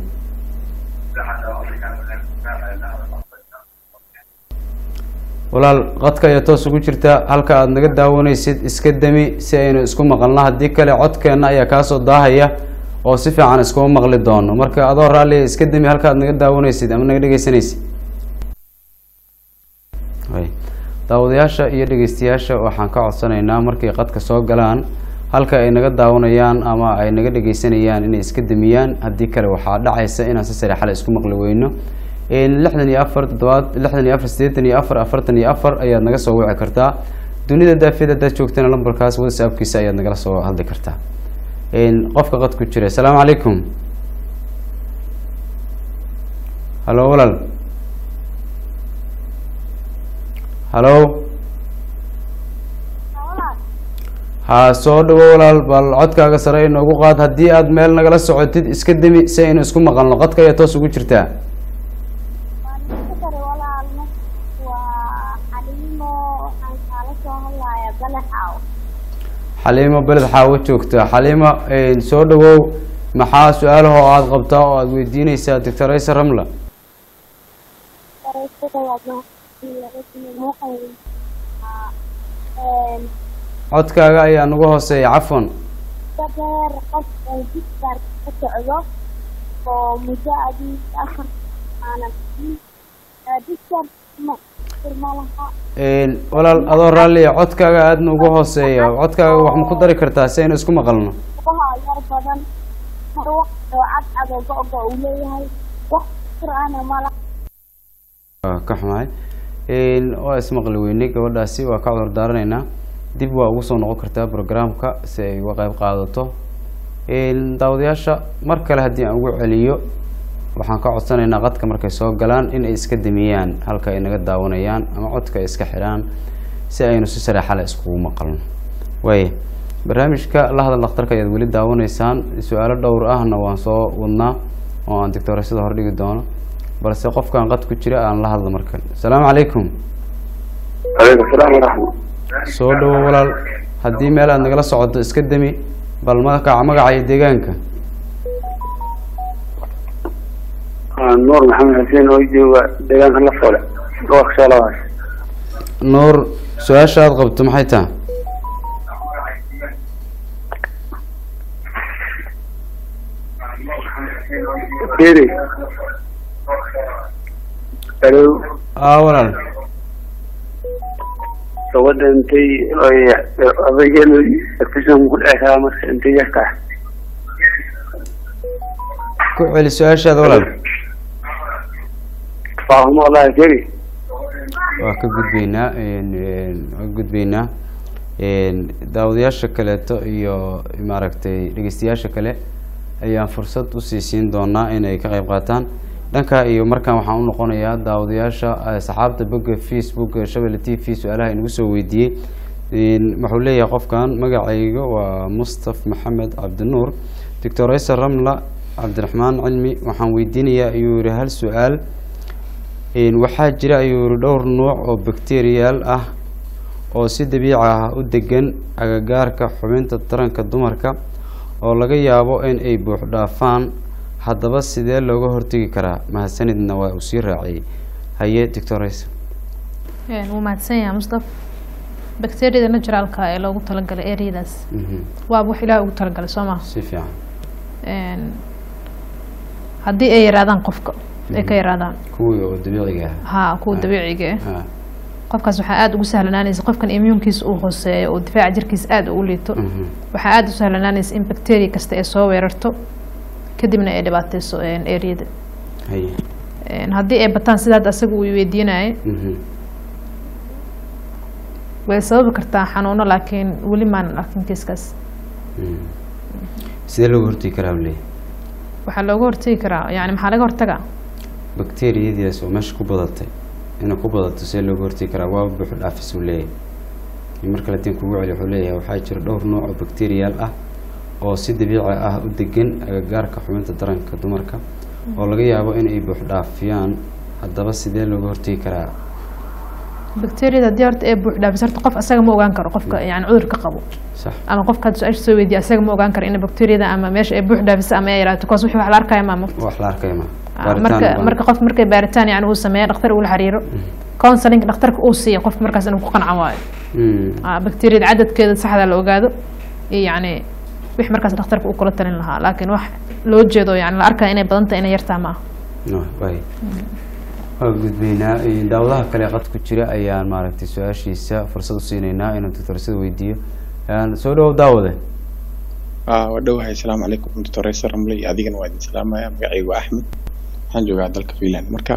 walaal qadka ayaa toos ugu jirta halka aada naga daawanaysid iska demi si aynu isku maqalno haddii kale codkeenna ayaa kaasoo daahaya oo si fiican iskuma maqli doono marka adoo raalliya iska demi halka aad naga daawanaysid ama naga dhegeysanaysid way daawadayaasha iyo dhegeystayaasha waxaan ka codsanaynaa markay qadka soo galaan halka ay naga daawanayaan ama ay naga dhegeysanayaan inay iska demiyaan haddii kale waxaa dhacaysa inaan si sare xale isku maqli weyno lixdan iyo afar toddobaad lixdan iyo afar siddeetan iyo afar afartan iyo afar ayaad naga soo wici kartaa dunida daafiyada haddaad joogtana lambarkaas whatsappkiisa ayaad nagala soo hadli kartaa qofka qad ku jira asalaamu calaykum halo walaal halo ha soo dhawo walaal bal codkaaga sare inoogu qaad haddii aad meel nagala socotid iska demi si aynu isku maqalno qadka ayaa toos ugu jirtaa kare walaalna waa xaliimo waxaan kaala soo hadlayaa balaxaw xaliimo beled xaawo joogta xaliimo soo dhawow maxaa su-aalaha oo aada qabtaa oo aada weydiineysaa doctor ayse ramla codkaaga ayaa nagu hooseeya cafwan dabeer qof oo diskar ka socdo oo muddo adii afar aanan diskar ma ma laha walaal adoo raalliya codkaaga aada nagu hooseeya codkaaga wax ma ku dari kartaa si aynu isku maqalno lugaha yar badan mar wax oo cadcad oo go-go uu leeyahay wax qur-aana ma laha waa ka xumahay waa ismaqli weynay gabadhaasi waa ka cudur daaranaynaa dib waa ugu soo noqon kartaa programka si ay uga qayb qaadato daawadayaasha mar kale haddii aan ugu celiyo waxaan ka codsanaynaa qadka markay soo galaan in ay iska damiyaan halka ay naga daawanayaan ama codka ay iska xidhaan si aynu si sareexale iskugu maqalno waaya barnaamijka la hadal dhakhtarka ayaad weli daawanaysaan su-aalo dhowr ahna waan soo wadnaa oo aan doctoreysada hordhigi doono balse qofkaan qad ku jira aan la hadlo markan asalaamu calaykum calaykum salaam waraxmat soo dhawo walaal haddii meel aad nagala socoto iska demi bal magaca magaca iyo deegaanka nuur maxamed xuseen oo jooga deegaanka la foole gobolka shaalawaas nuur su-aasha aada qabto maxay taha eri alo a walaal gabadha intay odaygeenu efishan ku dhici karaa marka intay yarka ah ku celi su-aashaada walaal faahumo wallahi keri waa ka gudbeynaa waa ka gudbeynaa daawadayaasha kaleeto iyo maaragtay dhegeystayaasha kale ayaan fursad usii siin doonaa inay ka qayb qaataan dhanka iyo markaan waxaan u noqonayaa daawadayaasha saxaabta bogga facebook shabelle t v su-aalaha inagu soo weydiiyey wuxuu leeyahay qofkan magacayga waa mustaf maxamed cabdinuur doctor ayser ramla cabdiraxmaan cilmi waxaan weydiinayaa ayuu yihi hal su-aal Een, waxaa jira ayuu yiri dhowr nuuc oo bakteriyaal ah oo si dabiici ah u degan agagaarka xubinta taranka dumarka oo laga yaabo in ay buux dhaafaan haddaba sidee looga hortegi karaa mahadsanidna waa uu sii raaciyey haye doctores Een, wuu mahadsan yahay mustaf bakteeriyada naturalka ee loogu talagalay areadaas waaba wax ilaah ugu talagalay soo maha si fiican Een, haddii ay yaraadaan qofka ay ka yaraadaan kuwii oo dabiiciga ah haa kuwa Ah. dabiiciga ah Ah, qofkaas waxaa aada ugu sahlanaanaysa qofkan immuunkiisa uu hooseeyo oo difaaca jirkiisa aada u liito mhm. waxaa aada u sahlanaanaysa in bacteria kasta ay soo weerarto kadibna ay dhibaateyso areada haye haddii ay bataan sida hadda asaga uu weydiinayay mhm. way sababi kartaa xanuuno laakiin weli maanan arkin kiiskaas Mm. sidee looga hortegi karaa ule waxaa looga hortegi karaa yani maxaa laga hortagaa bakteriyadiias oo meesha ku badatay inay ku badato sidee looga hortegi karaa waa buuxu dhaafis uu leeyahay in mar kale tiin kugu celi wuxuu leeyahay waxaa jira dhowr nooc oo bakteriyaal ah oo si dabiici ah u degan agagaarka xubinta taranka dumarka oo laga yaabo in ay buux dhaafiyaan haddaba sidee looga hortegi karaa bacteriada haddii horta ee buux dhaafis horta qof asaga ma ogaan karo qofka yani cudurka qabo sax ama qofka hadda su-aasha soo weydiya asaga ma ogaan karo in bacteriada ama meesha ay buux dhaafisa ama ay yaraato kaas wixii wax la arkaya maa mugta wax la arkaya ma Ah, marka marka qof markay baaritaan yani uu sameeya dhakhtar ula xiriiro counseling dhakhtarka uu siiya qofka markaas inuu ku qancan waayo Ah, bacteriada cadadkeeda saxda la ogaado iyo yani wix markaas dhakhtarka uu kula talin lahaa laakiin wax loo jeedo yani la arkaya inay badan tahay inay yartaa ma aha waay waa gudbaynaa Eh, daawadaha kale qad ku jira ayaan maaragtay su-aashiisa fursad u siinaynaa inuu doctorsada weydiiyo Een, soo dhawow daawade Ah, waa dhowahay asalaamu calaykum doctor Raisa Ramle iyo adigana waa idin salaamaya magacaygu waa Axmed waxaan joogaa dalka Finland marka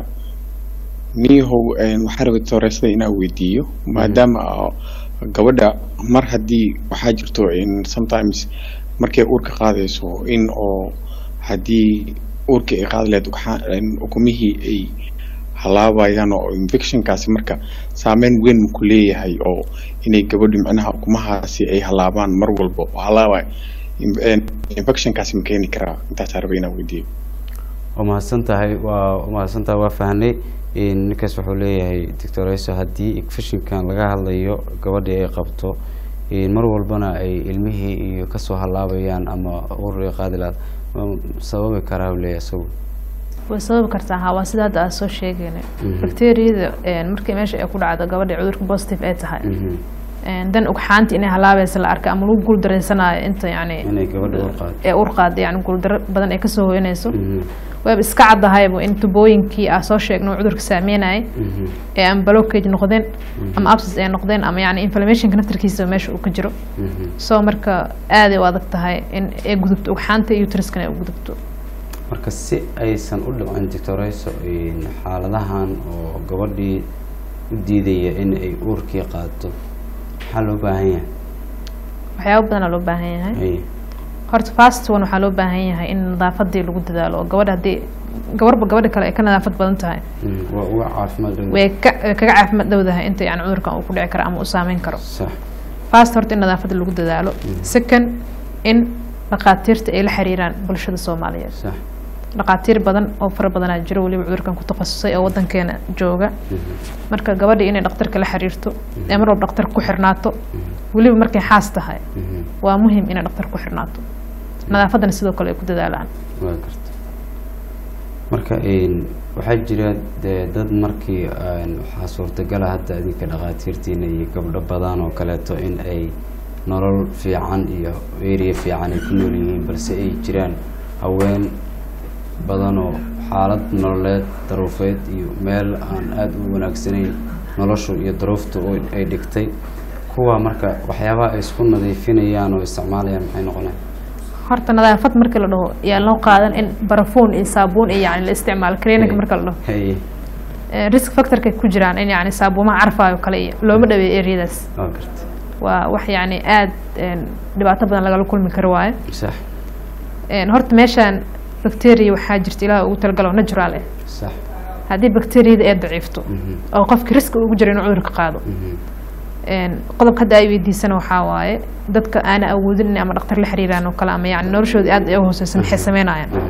niyahow een, waxaan rabay doctor Raisada inaan weydiiyo maadaama oo gabadha mar haddii waxaa jirto in sometimes markay uurka qaadayso in oo haddii uurka ay qaadi lahayd ugxa- een, ukumihii ay halaabayaan oo infectionkaasi marka saameyn weyn ma ku leeyahay oo inay gabadhu macnaha ukumahaasi ay halaabaan mar walba oo halaabay in- een, infectionkaasi ma keeni karaa intaasaa rabay inaan weydiiyo waa mahadsan tahay waa waa mahadsan tahay waa fahnay In ninkaas wuxuu leeyahay doctor Raisa haddii infectionkan laga hadlayo gabadhii ay qabto in mar walbana ay ilmihii iyo kasoo halaabayaan ama uur ay qaadi lahayd ma sababi karaa uu leeyahay isagu way sababi kartaa ha waa sida hadda aan soo sheegayna Mhm. bacteriyada een, markii meesha ay ku dhacdo gabadha cudurka positive ay tahay Mhm. een, dan ugxaanti inay halaabaysa la arka ama lagu guuldareysanayo inta yani inay gabadha uur qaado ee ur qaada yani guuldaro badan ay kasoo hoyanayso Mhm. wayba iska caddahayba in tubooyinkii aa soo sheegno uu cudurka saameynayay Mhm. ee ama blockage noqdeen ama abscess ay noqdeen ama yani inflammationka naftarkiisa meesha uu ka jiro Mhm. so marka aaday u adag tahay in ay gudubto ugxaanta iyo uteriskana ay u gudubto marka si aysan u dhicin doctorayso xaaladahan oo gabadhii u diidaya in ay uurkii qaato maxaa loo baahan yahay waxyaabo badanaa loo baahan yahay Ay, horta fast one waxaa loo baahan yahay in nadaafadii lagu dadaalo oo gabadha haddii gabarba gabadha kale ay ka nadaafad badan tahay mm, waa uga caafimaad dhow way ka way kaga caafimaad dhowdahay inta yani cudurkan uu ku dhici karo ama uu saameyn karo sax fast horta in nadaafada lagu dadaalo second in dhakhaatiirta ay la xiriiraan bulshada soomaaliyeed sax dhakhaatiir badan oo fara badanaa jiro weliba cudurkan ku takhasusay oo wadankeena jooga marka gabadha inay dhakhtarka la xiriirto ee mar walba dhakhtarka ku xirnaato weliba markay xaas tahay Mhm. waa muhiim inay dhakhtar ku xirnaato nadaafadana sidoo kale ay ku dadaalaan waa garta marka een, waxaa jira dee dad markii een, waxaa suurtagala hadda idinka dhakhaatiirtiina iyo gabdho badan oo kaleeto in ay nolol fiican iyo area fiican ay ku nool yihiin balse ay jiraan haween badan oo xaalad nololeed daruufeed iyo meel aan aada u wanaagsanayn noloshu iyo daruuftu oo ay dhigtay kuwa marka waxyaabaha ay isku nadiifinayaan oo isticmaalayaan maxay noqonayaan horta nadaafad markii la dhaho yaa loo qaadan in barafuun iyo saabuun iyo yani la isticmaalo clinic marka la dhaho Hey, Eh, risk factorkay ku jiraan in yani saabuumaha carfaayo kale iyo looma dhaweeyo areadaas waa garta waa wax yani aad een, dhibaato badan lagala kulmi karo waaye sax Een, horta meeshaan bacteria waxaa jirta ilaah ugu talagalo natural eh sax haddii bacteriyada ay daciifto oo qofki riski ugu jira inuu cudurka qaado Een, qodobka hadda ay weydiisana waxaa waaye dadka aana awoodin in ama dhakhtar la xiriiraan oo kale ama yani noloshooda aad ay u hooseysa maxay sameynayaan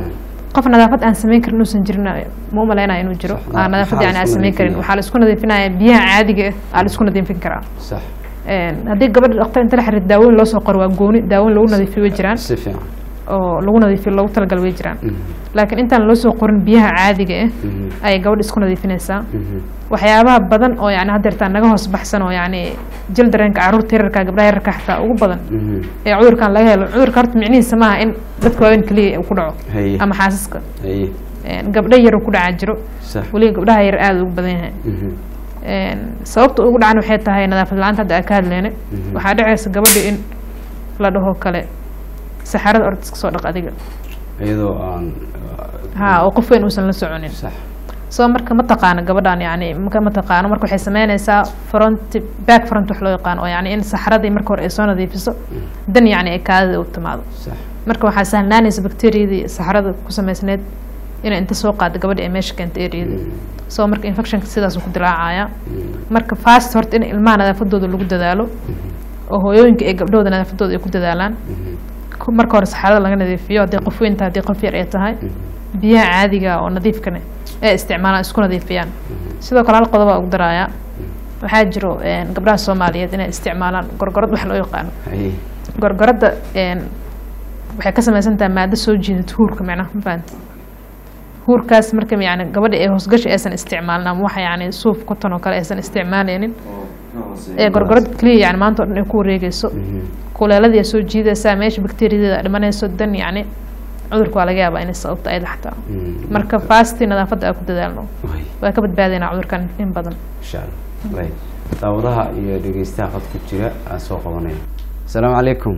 qof nadaafad aan samayn karin inuusan jirin ma umalaynaya inuu jiro Sax, aan nadaafad maxaa yani la aan isku samayn karin nadiifinaya? waxaa la isku nadiifinaya biyaha caadiga ah aa la isku nadiifin karaa sax Een, haddii gabadha dhaktar inta la xiriir daawooyin loo soo qoro waa gooni daawooyin lagu nadiifiyo way jiraan si fiican oo lagu nadiifiyo loogu talagal way jiraan Mhm, laakiin intaan loo soo qorin biyaha caadiga ah mhm, ayay gabadha isku nadiifinaysaa mhm. waxyaabaha badan oo yani haddeertaan naga hoos baxsan oo yani jil dareenka caruurta yararka gabdhaha yararka xataa ugu badan Mhm. ee cudurkan laga helo cudurka horta micnihiisa maaha in dadka waaweyn keliya uu ku dhaco Haye. ama xaasaska haye Een, gabdho yar uu ku dhacaa jiro sax weliba gabdhaha yar aada ugu badan yahay Mhm, Een, sababta ugu dhacan waxay tahay nadaafad la-aanta hadda aan ka hadleyne Mhm. waxaa dhacaysa gabadha in la dhaho kale saxarada orda iska soo dhaq adiga iyadoo aan ha oo qof weyn uusan la soconin sax soo marka ma taqaano gabadhan yani maka ma taqaano marka waxay sameynaysaa front back front wax loo yaqaan oo yani in saxaradii marka hore ay soo nadiifiso dan yani ay kaadida u timaado sax marka waxaa sahlanaanaysa bakteriyadii saxarada ku samaysneyd inay inta soo qaado gabadha ay meesha keenta eriyadii soo marka infectionka sidaasuu ku dilaacaya marka fast horta in ilmaha nadaafadooda lagu dadaalo oo hooyooyinka ee gabdhahooda nadaafadooda ay ku dadaalaan ku- marka hore saxarada laga nadiifiyo haddii qof weyn tahay haddii qof yar ay tahay biyaha caadiga oo nadiifkane ee isticmaalaan isku nadiifiyaan sidoo kale hal qodob baa ugu daraaya waxaa jiro een, gabdhaha soomaaliyeed inay isticmaalaan gorgorad wax loo yaqaano haye gorgoradda een, waxay ka samaysan tahay maado soo jiidata huurka macnaha ma fahanti huurkaas marka yani gabadha ee hoosgashi aysan isticmaalin ama waxa yani suuf kutan oo kale aysan isticmaaleynin ee gorgorad keliya yani maanta oo dhan ay ku wareegeyso kuleeladii ay soo jiidaysaa meesha bakteriyadeeda dhimanayso dan yani cudurka waa laga yaabaa inay sababta ayada xataa Mhm. marka fasti nadaafadda aan ku dadaalno Way, waa ka badbaadaynaa cudurkan in badan insha allah way daawadaha iyo dhegeystaha qad ku jira aan soo qabanaya asalaamu calaykum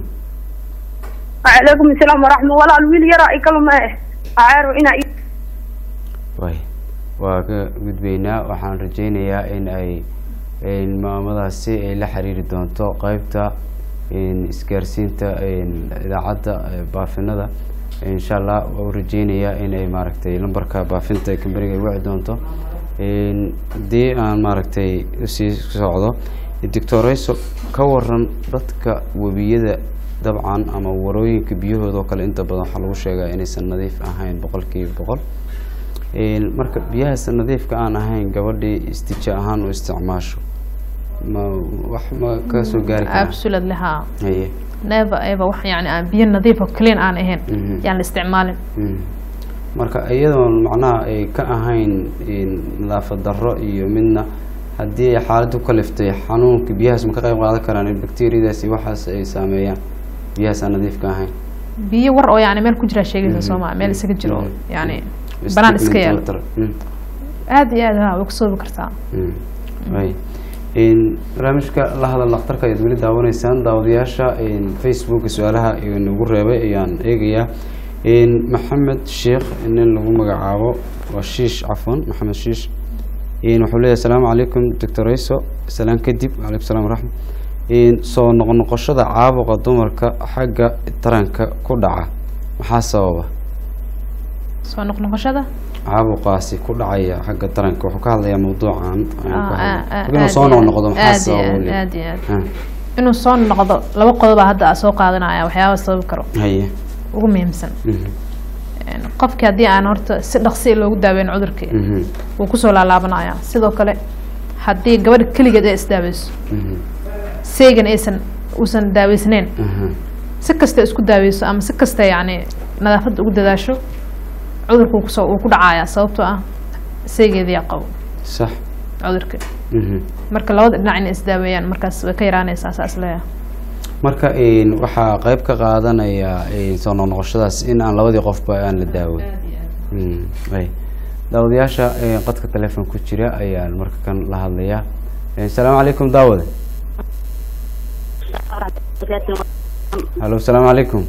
وعليكم السلام ورحمة الله الويل يرى كلمة أعرف إن way waa ka gudbaynaa waxaan rajeynayaa in ay in maamadaasi ay la xiriiri doonto qeybta in isgaarsiinta in idaacadda eh, baafinada insha allah waa u rajeynayaa in ay maaragtay lambarka baafinta ee kamberiga ay wici doonto in haddii aan maaragtay usii socdo doctorayso ka waran dadka webiyada dabcan ama warooyinka biyahooda oo kale inta badan waxaa lagu sheegaa inaysan nadiif ahayn boqolkiiba boqol Een, marka biyahaas nadiifka aan ahayn gabadhii istija ahaan u isticmaasho ma wax ma ka soo gaari karaa absolutely ha haye never ever wax yani aan biyo nadiif oo clean aan ahayn Mhm. yaan la isticmaalin Mm. marka iyadoon macnaha ay ka ahayn een, nadaafad darro iyo midna haddii ay xaaladdu ka liftay xanuunka biyahaas ma ka qayb qaadan karaan in bakteriyadaas iyo waxaas ay saameeyaan biyahaas aan nadiifka ahayn biyo war oo yani meel ku jira sheegaysa Mhm. sooma meel isaga jiro Mhm. yani banaan iska Statement yaalo water. Mm. aad iyo aad ha way kusoobi kartaa Mm. Way. Een, barnaamijka la hadal dhakhtarka ayaad weli daawanaysaan daawadayaasha een, facebooka su-aalaha nagu reebay ayaan eegayaa Een, maxamed sheekh nin lagu magacaabo waa shiish cafwan maxamed shiish Een, wuxuu leeyahay asalaamu calaykum doctor rayso salaan kadib calaykum salaam waraxmat Een, soo noqnoqoshada caabuqa dumarka xagga taranka ku dhaca maxaa sababa soo noqnoqoshada caabuqaasi ku dhacaya xagga taranka wuxuu ka hadlayaa mawduucan ayaan ka Ah, hadlay. ah, ah, inuu aad soo iyo aad. noqnoqdo maxaa Aad iyo sababa aad, weli? aad iyo aad. Ah, inuu soo noqdo laba qodoba hadda aa soo qaadanaya waxyaaba sababi karo haye ugu muhiimsan Mhm, Een, qofkii haddii aan horta si dhaqsi loogu daaweyn cudurkii mhm, wuu kusoo laalaabanaya sidoo kale haddii gabadha keligeed ay isdaaweyso mhm, seegan aysan uusan daaweysneyn aha, si kasta isku daaweyso ama si kasta yani nadaafadda ugu dadaasho cudurka wuu kusoo wuu ku dhacaya sababtoo ah seegeediyaa qabo sax cudurka mhm. marka labada dhinac inay isdaaweeyaan markaas way ka yaraanaysaa saas leeyahay marka een, waxaa qayb ka qaadanaya een, soo noqnoqoshadaas in aan labadii qofba aan la daawin Mm, ay. daawadayaasha een, qadka telefoon ku jira ayaan marka kan la hadlayaa Een, asalaamu calaykum daawade halo asalaamu calaykum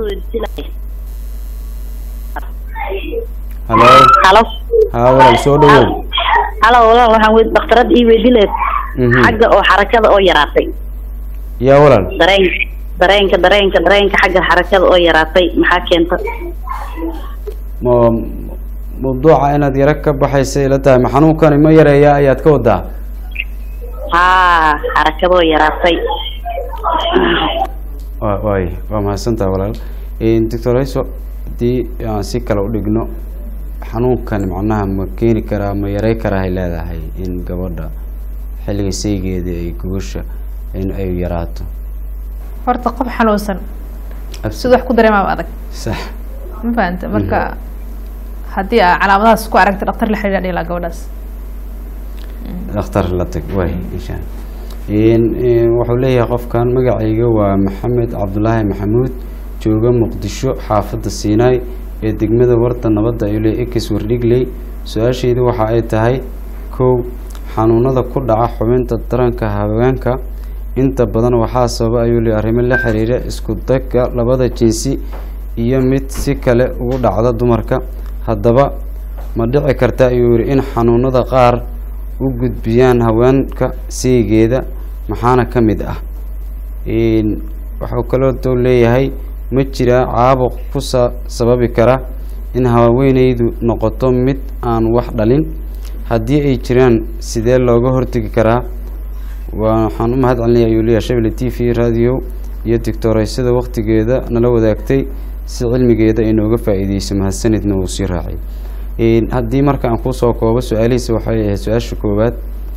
halo halo haa walaal soo dhawow halo walaal waxaan wey dhakhtarad ii weydiineed Mhm. xagga oo xarakada oo yaraatay yaa walaal dareen dareenka dareenka dareenka xagga xarakada oo yaraatay maxaa keenta ma mawduuca inaad yaro ka baxaysa ila tahay ma xanuunkani ma yareeyaa ayaad ka wadaa haa xarakada oo yaraatay wa waay waa mahadsantaha walaal doctor rayso haddii aan si kale u dhigno xanuunkan macnaha ma keeni karaa ma yarey karaa ay leedahay in gabadha xilliga saygeeda ay gogosha in ay yaraato horta qof xanuunsan Abs- sida wax ku dareemaaba adag sax ma fahanta marka haddii aa calaamadahaas ku aragta dhaktar la xiriira dhila gabadhaas dhakhtar la tag waay insha Allah wuxuu leeyahay qofkan magacayga waa maxamed cabdulaahi maxamuud jooga muqdisho xaafadda siinaay ee degmada warda nabadda ayuu leeyahay ekis wardhigley su-aashaydu waxa ay tahay kow xanuunada ku dhaca xubinta taranka haweenka inta badan waxaa sababa ayuu leeyahay arrimo la xiriira isku dagga labada jinsi iyo mid si kale ugu dhacda dumarka haddaba ma dhici karta ayuu yihi in xanuunada qaar u gudbiyaan haweenka saygeeda maxaana ka mid ah waxuu kaloo doo leeyahay ma jiraa caabuq ku sa sababi kara in haweeneydu noqoto mid aan wax dhalin haddii ay jiraan sidee looga hortegi karaa waxaan u mahad celinaya ayuu leeyahay shabelle t v radio iyo digtooreysada waktigeeda nala wadaagtay si cilmigeeda ay nooga faa-iideyso mahadsanidna wuu sii raacay haddii marka aan kusoo koobo su-aalihiisa waxay ahayd su-aasha koowaad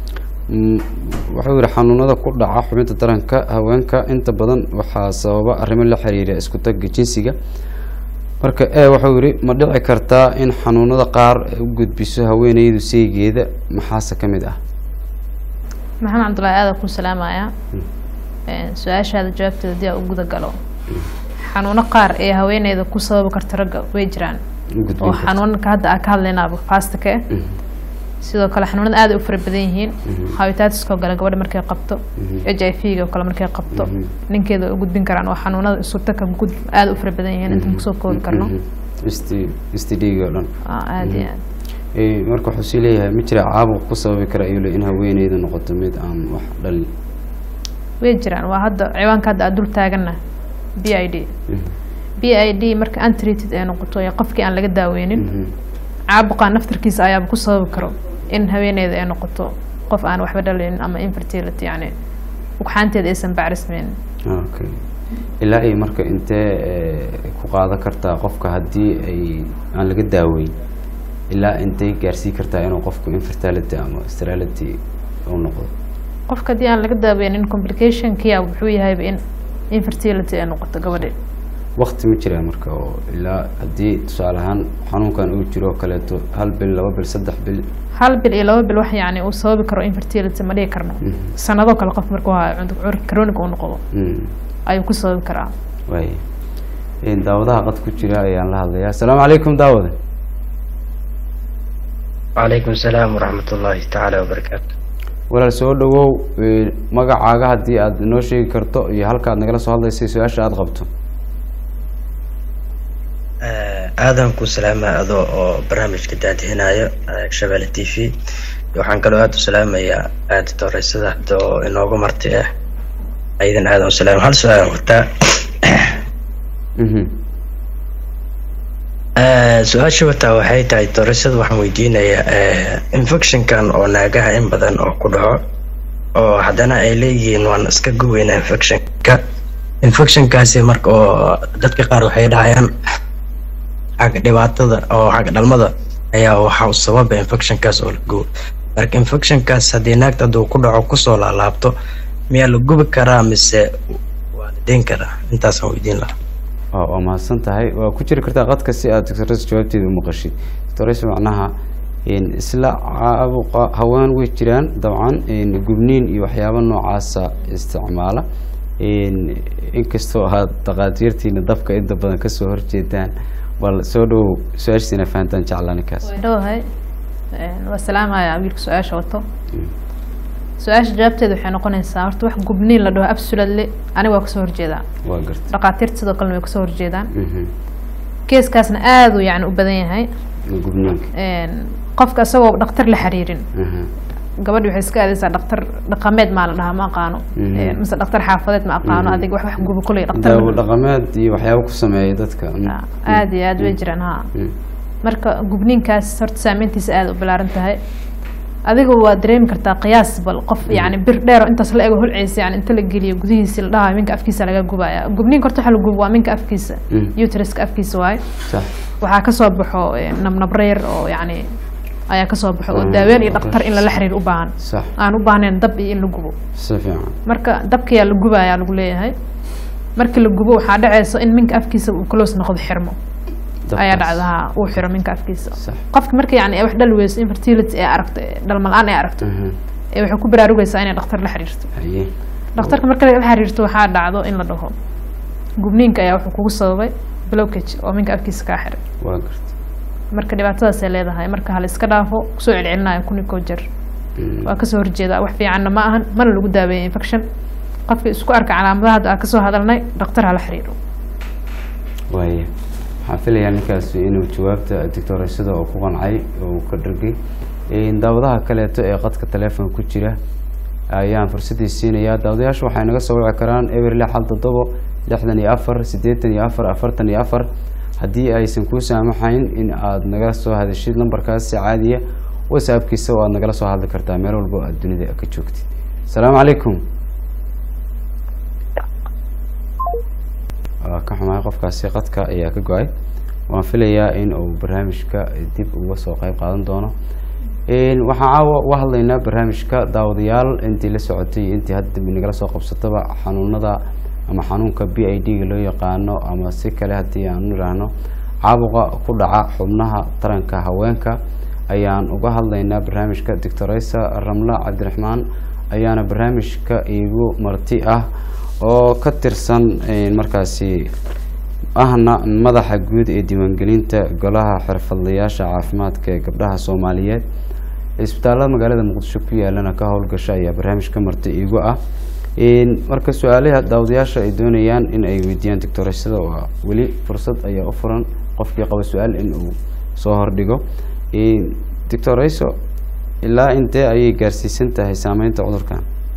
wuxuu yihi xanuunada ku dhaca xubinta taranka haweenka inta badan waxaa sababa arrimo la xiriira isku tagga jinsiga marka e wuxuu yihi ma dhici kartaa in xanuunada qaar u gudbiso haweeneydu saygeeda maxaase ka mid ah maxamed cabdullaahi aada ku salaamaya su-aashaada jawaabteeda haddii aa u guda galo xanuuno qaar ee haweeneyda ku sababi karta ragga way jiraan oo xanuunka hadda aa ka hadlaynaaba faastaka eh sidoo kale xanuunada aad ay u fara badan yihiin hawitaatiskoo gale gabadha markay qabto h i v ga oo kale markay qabto ninkeeda way u gudbin karaan oo xanuunada suurtaka gud aada u fara badan yihiin intaan kusoo koobi karno st d o dhan aada iyo aad marka wuxuu sii leeyahay ma jira caabuq ku sababi kara ayuu le in haweeneyda noqoto mid aan wax dhalin way jiraan waa hadda ciwaanka hadda aad dul taagana b i d b i d marka untreated ay noqoto ee qofkii aan laga daaweynin caabuqaa naftarkiisa ayaaba ku sababi karo in haweeneyda ay noqoto qof aan waxba dhalin ama infertility yani ugxaanteeda aysan bacrismeyn okay ilaa ay marka intee ku qaadan kartaa qofka haddii ay aan laga daaweyn ilaa intay gaarsii kartaa inuu qofku infertility ama sterility u noqdo qofka haddii aan laga daaweynin complicationkia wuxuu yahayba in infertility ay noqoto gabadhe wakti ma jiraa marka oo ilaa haddii tusaale ahaan xanuunkan uu jiro oo kaleeto hal bil laba bil saddex bil hal bil iyo laba bil wax yani uu sababi karo infertility ma dhihi karno sanado kale qof markuu hayo cudurka chronic uu noqdo ayuu ku sababi karaa waay daawadaha qad ku jira ayaan la hadlayaa asalaamu calaykum daawade wacalaykum salaam waraxmat ullaahi tacaala wabarakaatu walaal soo dhawow magacaaga haddii aad inoo sheegi karto iyo halka aad nagala soo hadlaysay su-aasha aada qabto aadan ku salaama adoo oo barnaamijka daadihinayo shabelle t v waxaan kaloo aada u salaamayaa aaditoreysada hadda oo inoogu marti ah aydan aadan u salaam hal su-aal wataa su-aasha wataa waxay tahay doreysada waxaan weydiinayaa infectionkan oo naagaha in badan oo ku dhaco oo haddana ay leeyihiin waan iska guweynaa infectionka infectionkaasi marka oo dadka qaar waxay dhahayaan xagga dhibaatada oo xagga dhalmada ayaa waxa u sababa infectionkaas oo la gubo marka infectionkaas haddii naagta hadduu ku dhaco kusoo laalaabto miyaa la gubi karaa mise waa la deyn karaa intaasaan weydiin lahaa waa mahadsan tahay waa ku jiri kartaa qadka si aad doctores jawaabteeda umaqashid doctores macnaha isla caabuqa haween way jiraan dabcan gubniin iyo waxyaaba noocaasa isticmaala inkastoo aad dhaqaatiirtiina dabka inta badan kasoo horjeedaan bal soo dhawow su-aashiisina fahantaan jeclaanikaas dhawahay waa salaamaya wiilka su-aasha wato su-aasha jawaabteeda waxay noqonaysaa horta wax gubniin la dhaho absolutely aniga waa kasoo horjeedaa waa garta dhaqaatiirta sidoo kalena way kasoo horjeedaan keeskaasna aada uu yani u badan yahay gubniinka qofka isagoo dhaktar la xiriirin gabadhi waxay iska aadaysaa dhaktar dhaqameed maa la dhahaa ma aqaano mise dhaktar xaafadeed ma aqaano adiga wax wax guba kuley daawo dhaqameed iyo waxyaaba ku sameeya dadka aada iyo aada way jiraan ha marka gubniinkaas horta saameyntiisa aada u balaaran tahay adiga waa dareemi kartaa qiyaas bal qof yani bir dheer oo intaas la ego holceysa yani inta la geliyo gudihiisi la dhahayo minka afkiisa laga gubaya gubniinka horta waxa la gubo waa minka afkiisa uteriska afkiisa waaye waxaa kasoo baxo een, nabnabro yar oo yacni ayaa kasoo baxo oo Mm, daaween iyo dhaktar in lala xiriir u baahan sax aan u baahnayn dab iyo in la gubo si fiican marka dabkayaa la gubayaa lagu leeyahay markii la gubo waxaa dhacaysa in minka afkiisa uu close noqdo xirmo ayaa Dabkaas. dhacda ha uu xiro minka afkiisa Sax. qofka marka yani ay wax dhal weyso infertility ee aragto ee dhalmalaan ay aragto Mhm. ee waxay ku baraarugaysaa inay dhaktar la xiriirto haye dhakhtarka marka la xiriirto waxaa dhacdo in la dhaho gubniinka ayaa wuxuu kugu sababay blockage oo minka afkiisa kaa xiray waa garta marka dhibaatadaasay leedahay marka hala iska dhaafo kusoo celcelinayo kun iyo koo jeer Mm. waa kasoo horjeeda wax fiicanna ma ahan mana lagu daaweeya infection qofka isku arka calaamadaha hadda aan kasoo hadalnay dhakhtar hala xiriiro waaye waxaan filayaa ninkaasi inuu jawaabta doctoreysada oo ku qancay oo uu ka dhargay Een, daawadaha kaleeto ee qadka telefoon ku jira ayaan fursadii siinayaa daawadayaashu waxay naga soo wici karaan eber lix hal toddobo lixdan iyo afar siddeetan iyo afar afartan iyo afar haddii aysan kuu saamaxayn in aad nagala soo hadashid lambarkaasi caadiya whatsappkiisa oo aad nagala soo hadli kartaa meel walba oo aad dunida ka joogtid asalaamu calaykum waa ka xumahay qofkaasi qadka ayaa ka go-ay waan filayaa in uu barnaamijka dib uga soo qeyb qaadan doono Een, waxaan caawa uga hadlaynaa barnaamijka daawadayaal intii la socotay iyo intii hadda dambi nagala soo qabsataba xanuunada ama xanuunka b i d ga loo yaqaano ama si kale haddii aan u idhaahno caabuqa ku dhaca xubnaha taranka haweenka ayaan uga hadlaynaa barnaamijka doctoreysa ramla cabdiraxmaan ayaana barnaamijka iigu marti ah oo ka tirsan een, markaasi ahna madaxa guud ee diiwaangelinta golaha xirfadlayaasha caafimaadka ee gabdhaha soomaaliyeed isbitaalada magaalada muqdisho ku yaalana ka howlgasha ayaa barnaamijka marti iigu ah Een, marka su-aalaha daawadayaasha ay doonayaan in ay weydiiyaan doctoreysada waa weli fursad ayaa u furan qofkii qaba su-aal in uu soo hordhigo Een, doctoreyso ilaa intee ayay gaarsiisan tahay saameynta cudurkan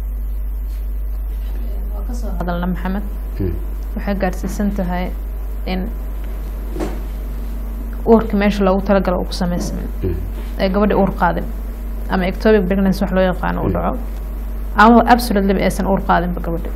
kasoo hadalna maxamed Mm. waxay gaarsiisan tahay in uurka meesha loogu talagalo uu ku sameysmin Mm. ee gabadha uur qaadin ama ectopic pregnancy wax loo yaqaano uu dhaco ama absolutely aysan uur qaadinba gabadha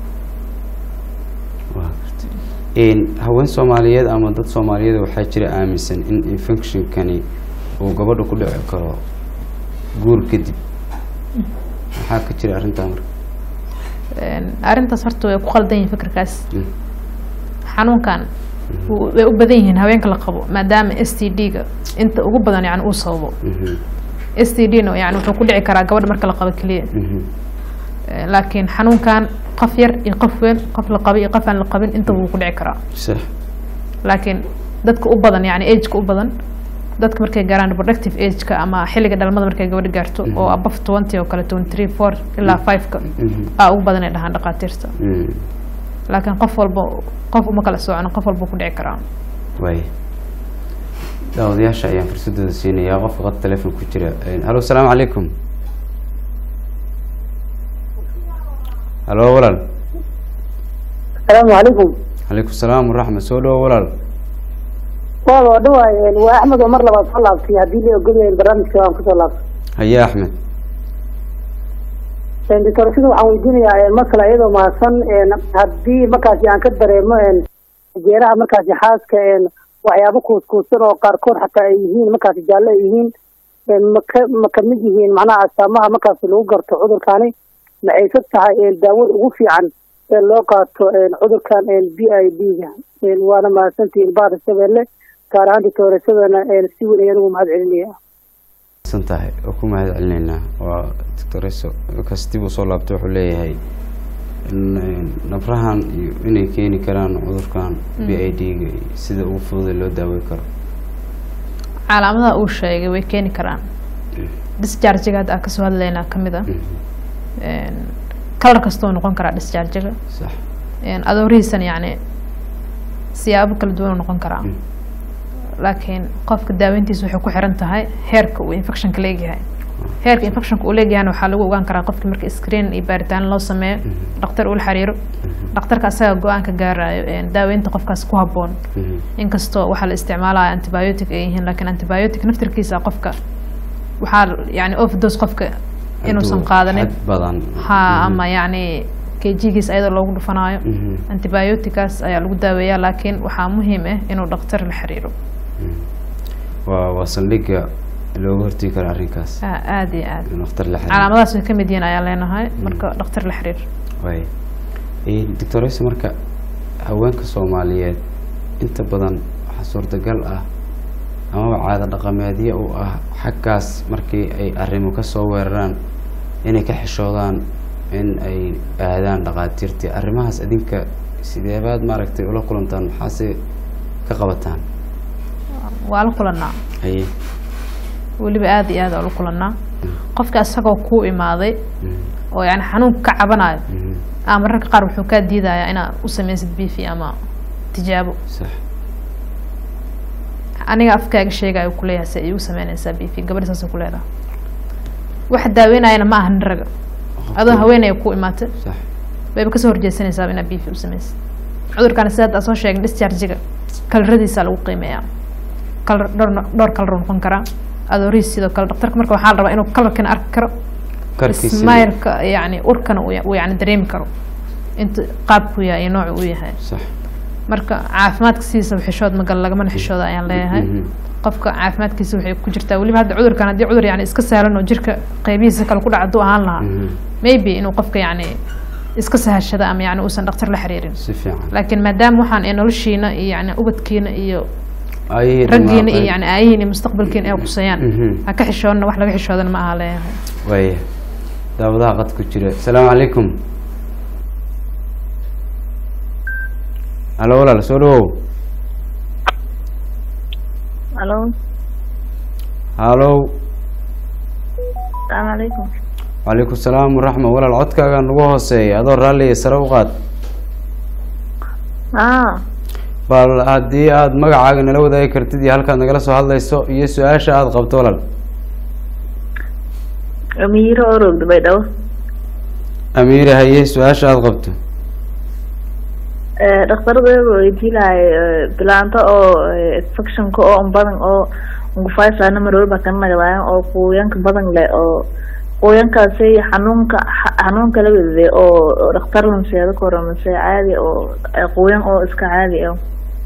Waa gartay. Een, haween soomaaliyeed ama dad soomaaliyeed waxaa jira aaminsan in infectionkani uu gabadha ku dhici karo guur kadib maxaa ka jira arrintaa marka Een, arrintaas horta way ku qaldan yihiin fikirkaas Mm. xanuunkan wuu- way u badan yihiin haweenka la qabo maadaama s t d ga inta ugu badan yani uu sababo Mhm, s t d na yani wuxuu ku dhici karaa gabadha marka la qabo keliya mhm. Ee, laakiin xanuunkan qof yar iyo qof weyn qof la qabo iyo qof aan la qabin intaba wuu ku dhici karaa sax laakiin dadka u badan yani ageka u badan dadka markay gaaraan reproductive ageka ama xilliga dhalmada markay gabadha gaarto oo above twenty oo kale twenty three four ilaa five-ka Mhm. aa ugu badan ay dhahaan dhakhaatiirta Mm. laakiin qof walba qof uma kala socon qof walba ku dhici karaa waaya daawadayaasha ayaan fursadooda siinayaa qofka qad telefoon ku jira Een, halo asalaamu calaykum halo walaal asalaamu calaykum calaykum salaam waraxmat soo dhawo walaal waad oo dhawaay waa axmed oo mar labaad soo laabtay haddii la ogol yahay barnaamijka waan kusoo laabtay haye axmed doctorashada waxaan weydiinayaa mar kale iyadoo mahadsan haddii markaasi aan ka dareemo jeeraha markaasi xaaska waxyaabo kuuskuusan oo qaarkood xataa ay yihiin markaasi jaalle ay yihiin maka ma kamid yihiin macnaha astaamaha markaasi lagu garto cudurkani maxayse tahay daawada ugu fiican ee loo qaato cudurkan b i d ga waana mahadsantihiin baada shabeelle gaar ahaan doctorashadana si weyn ayaan ugu mahad celinaya san tahay oo ku mahad celinaynaa waa doctoreso kas dib uu soo laabtay wuxuu leeyahay nabrahan iyo inay keeni karaan cudurkan b i d ga iyo sida ugu fududa loo daawey karo calaamadaha uu sheegay way keeni karaan disjarjiga hadda aan kasoo hadlaynaa kamid ah kalar kastoo noqon karaa disjarjiga sax adoorihiisan yacni siyaabo kala duwan u noqon karaa laakiin qofka daaweyntiisa waxay ku xiran tahay heerka uu infectionka leegyahay heerka infectionka uu leegyahayna waxaa lagu ogaan karaa qofki marka screen iyo baaritaan loo sameeyo dhaktar ula xiriiro dhakhtarka asaga go-aan ka gaarayo daaweynta qofkaas ku habboon inkastoo waxaa la isticmaalaya antibiotic ay yihiin laakiin antibiotic naftirkiisa qofka waxaa yani overdose qofka inuusan qaadanin xad badan ha ama yacni kjigiis ayadoo loogu dhufanayo antibioticaas ayaa lagu daaweeyaa laakiin waxaa muhiim ah inuu dhakhtar la xiriiro waa waa saldhigga looga hortegi karo arrinkaas Ah, aad iyo aad in dhakhtar la xiriiro calaamadahaas way ka mid yihiin ayaan leenahay marka dhakhtar la xiriir waay doctor ise marka haweenka soomaaliyeed inta badan waxaa suurtagal ah amaba caado dhaqameedyo u ah xaggaas markii ay arrimo kasoo weeraraan inay ka xishoodaan in ay aadaan dhaqaatiirtii arrimahaas idinka sideebaad maaragtay ula kulantaan maxaase ka qabataan waa la kulanaa haye weliba aad iyo aad aa la kulanaa qofka isagoo kuu imaaday oo yani xanuunka ka cabanayo ama mararka qaar wuxuu kaa diidayaa inaad u sameysid bifi ama tijaabo sax aniga afkaaga sheegayo kuleeyahay se iigu sameynaysaa bifi gabadha saasay ku leedahay waxa daaweynayana ma aha nin raga adoo haweenaya ku imaatay sax bayba kasoo horjeesanaysaa inaad bifi u sameysid cudurkana sida hadda soo sheegin dischargiga kalaradiisa lagu qiimeeyaa kalar dhowr dhowr kalar noqon karaa adooriis sidoo kale dhakhtarka marka waxaa la rabaa inuu kalarkana arki karo karkiisa smailka yani urkana uu ya- uu yani dareemi karo inta qaabku yahay iyo noocu uu yahay sax marka caafimaadka sidiisa xishood magal lagamana xishooda ayaan leeyahay Mhm. qofka caafimaadkiisa waxay ku jirtaa weliba hadda cudurkan haddii cudur yani iska sahlan oo jirka qeybihiisa kale ku dhaca hadduu ahaan lahaa Mhm. maybe inuu qofka yani iska sahashada ama yani uusan dhakhtar la xiriirin si fiican laakiin maadaama waxaan ee noloshiina iyo yani ubadkiina iyo Ayay raggiina dhamaaqeen. iyo yani aayihiin iyo mustaqbalkiina ay quseeyaan Mhm. ha ka xishoodna wax laga xishoodana ma aha leeyahay waaya daawadaha qad ku jira asalaamu calaykum halo walaal soo dhawow Halo, halow salaamu calaykum. calaykum salaam waraxma walaal codkaaga nagu hooseeya adoo raalliya sare u qaad Ah, bal haddii aada magacaaga nala wadaagi kartid iyo halkaad nagala soo hadlayso iyo su-aasha aada qabto walaal Amiiro oo roogda Baydhabo. amiire haye su-aasha aada qabto Eh, dhakhtaradayda weydiin lahay bilaanta oo eh, infectionka oo un badan oo ngufaysaana mar walba ka nagdaayan oo quuyanka badan leh oo quuyankaasi xanuunka xa- xanuunka la wedade oo oo dhakhtar lanseeda koro mase caadi oo eh, quuyan oo iska caadi ah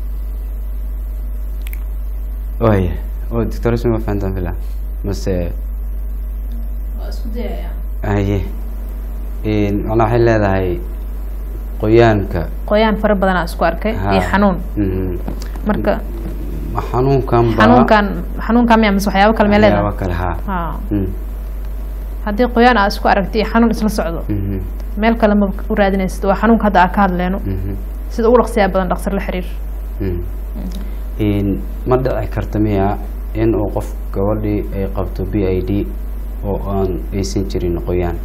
waaya oo doctor isma ma fahantaan fila mase haye macnaa waxay leedahay qoyaanka qoyaan fara badanaa isku arkay Ha. iyo xanuun Mhm. marka ma xanuunkan baa xanuunkan xanuunkan miya mise waxyaabo kale mee waxyaabo leedahay kale haa Ha. Mm, haddii qoyaan aa isku aragtay iyo xanuun isla socdo mhm, meel kale ma u raadinaysid waa xanuunka hadda aa ka hadleyno mhm, sida ugu dhaqsiyaa badan dhakhtar la xiriir mm. In- ma dhici karta miya in uu qof gabadhii ay qabto b i d oo aan aysan jirin qoyaan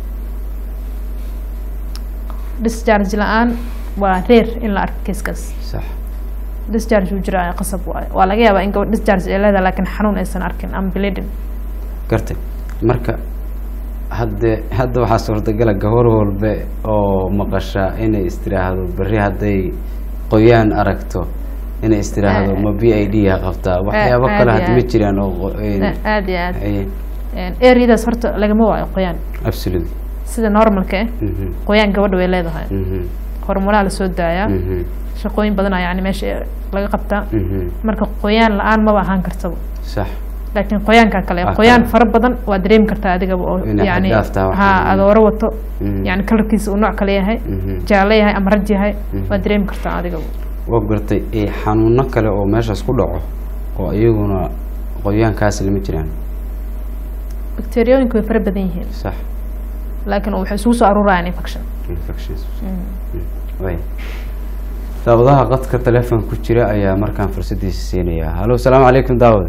discharge la-aan waa reer in la arko kiiskaas sax discharge uu jira qasab waayo waa laga yaabaa in gabadh discharge ay leedahay laakiin xanuun aysan arkin ama bleeding gartay marka hadde hadda waxaa suurtagala gabar walbe oo maqasha inay istiraahdo berri hadday qoyaan aragto inay istiraahdo ma b i d ha qabtaa waxyaabo aad kale iyo hadda ma aad. jiraan oo qo- een, aad iyo aad ay- areadaas horta lagama waayo qoyaan absolutely sida normalka eh Mhm, qoyaan gabadha way leedahay mhm, hormonaha lasoo daayaa mhm, shaqooyin badanaa yani meesha laga qabtaa mhm. marka qoyaan la-aan maba ahaan kartaba sax laakiin qoyaanka kale Ah, qoyaan kale. fara badan waa dareemi kartaa adigaba oo Inay yani xad dhaaf tahay ha waxaan. adooro wato Mhm. yani kalarkiisa uu nooc kale yahay Mhm. jaalle yahay ama raj yahay Mhm. waa dareemi kartaa adigaba waa gartay ee xanuuno kale oo meeshaas ku dhaco oo iyaguna qoyaankaasi lama jiraan bakteriyooyinka way fara badan yihiin sax laakiin waxay isugu soo aruurayaan infection infections way daawadaha qadka telefoon ku jira ayaa markaan fursadiisa siinaya halo salaamu calaykum daawad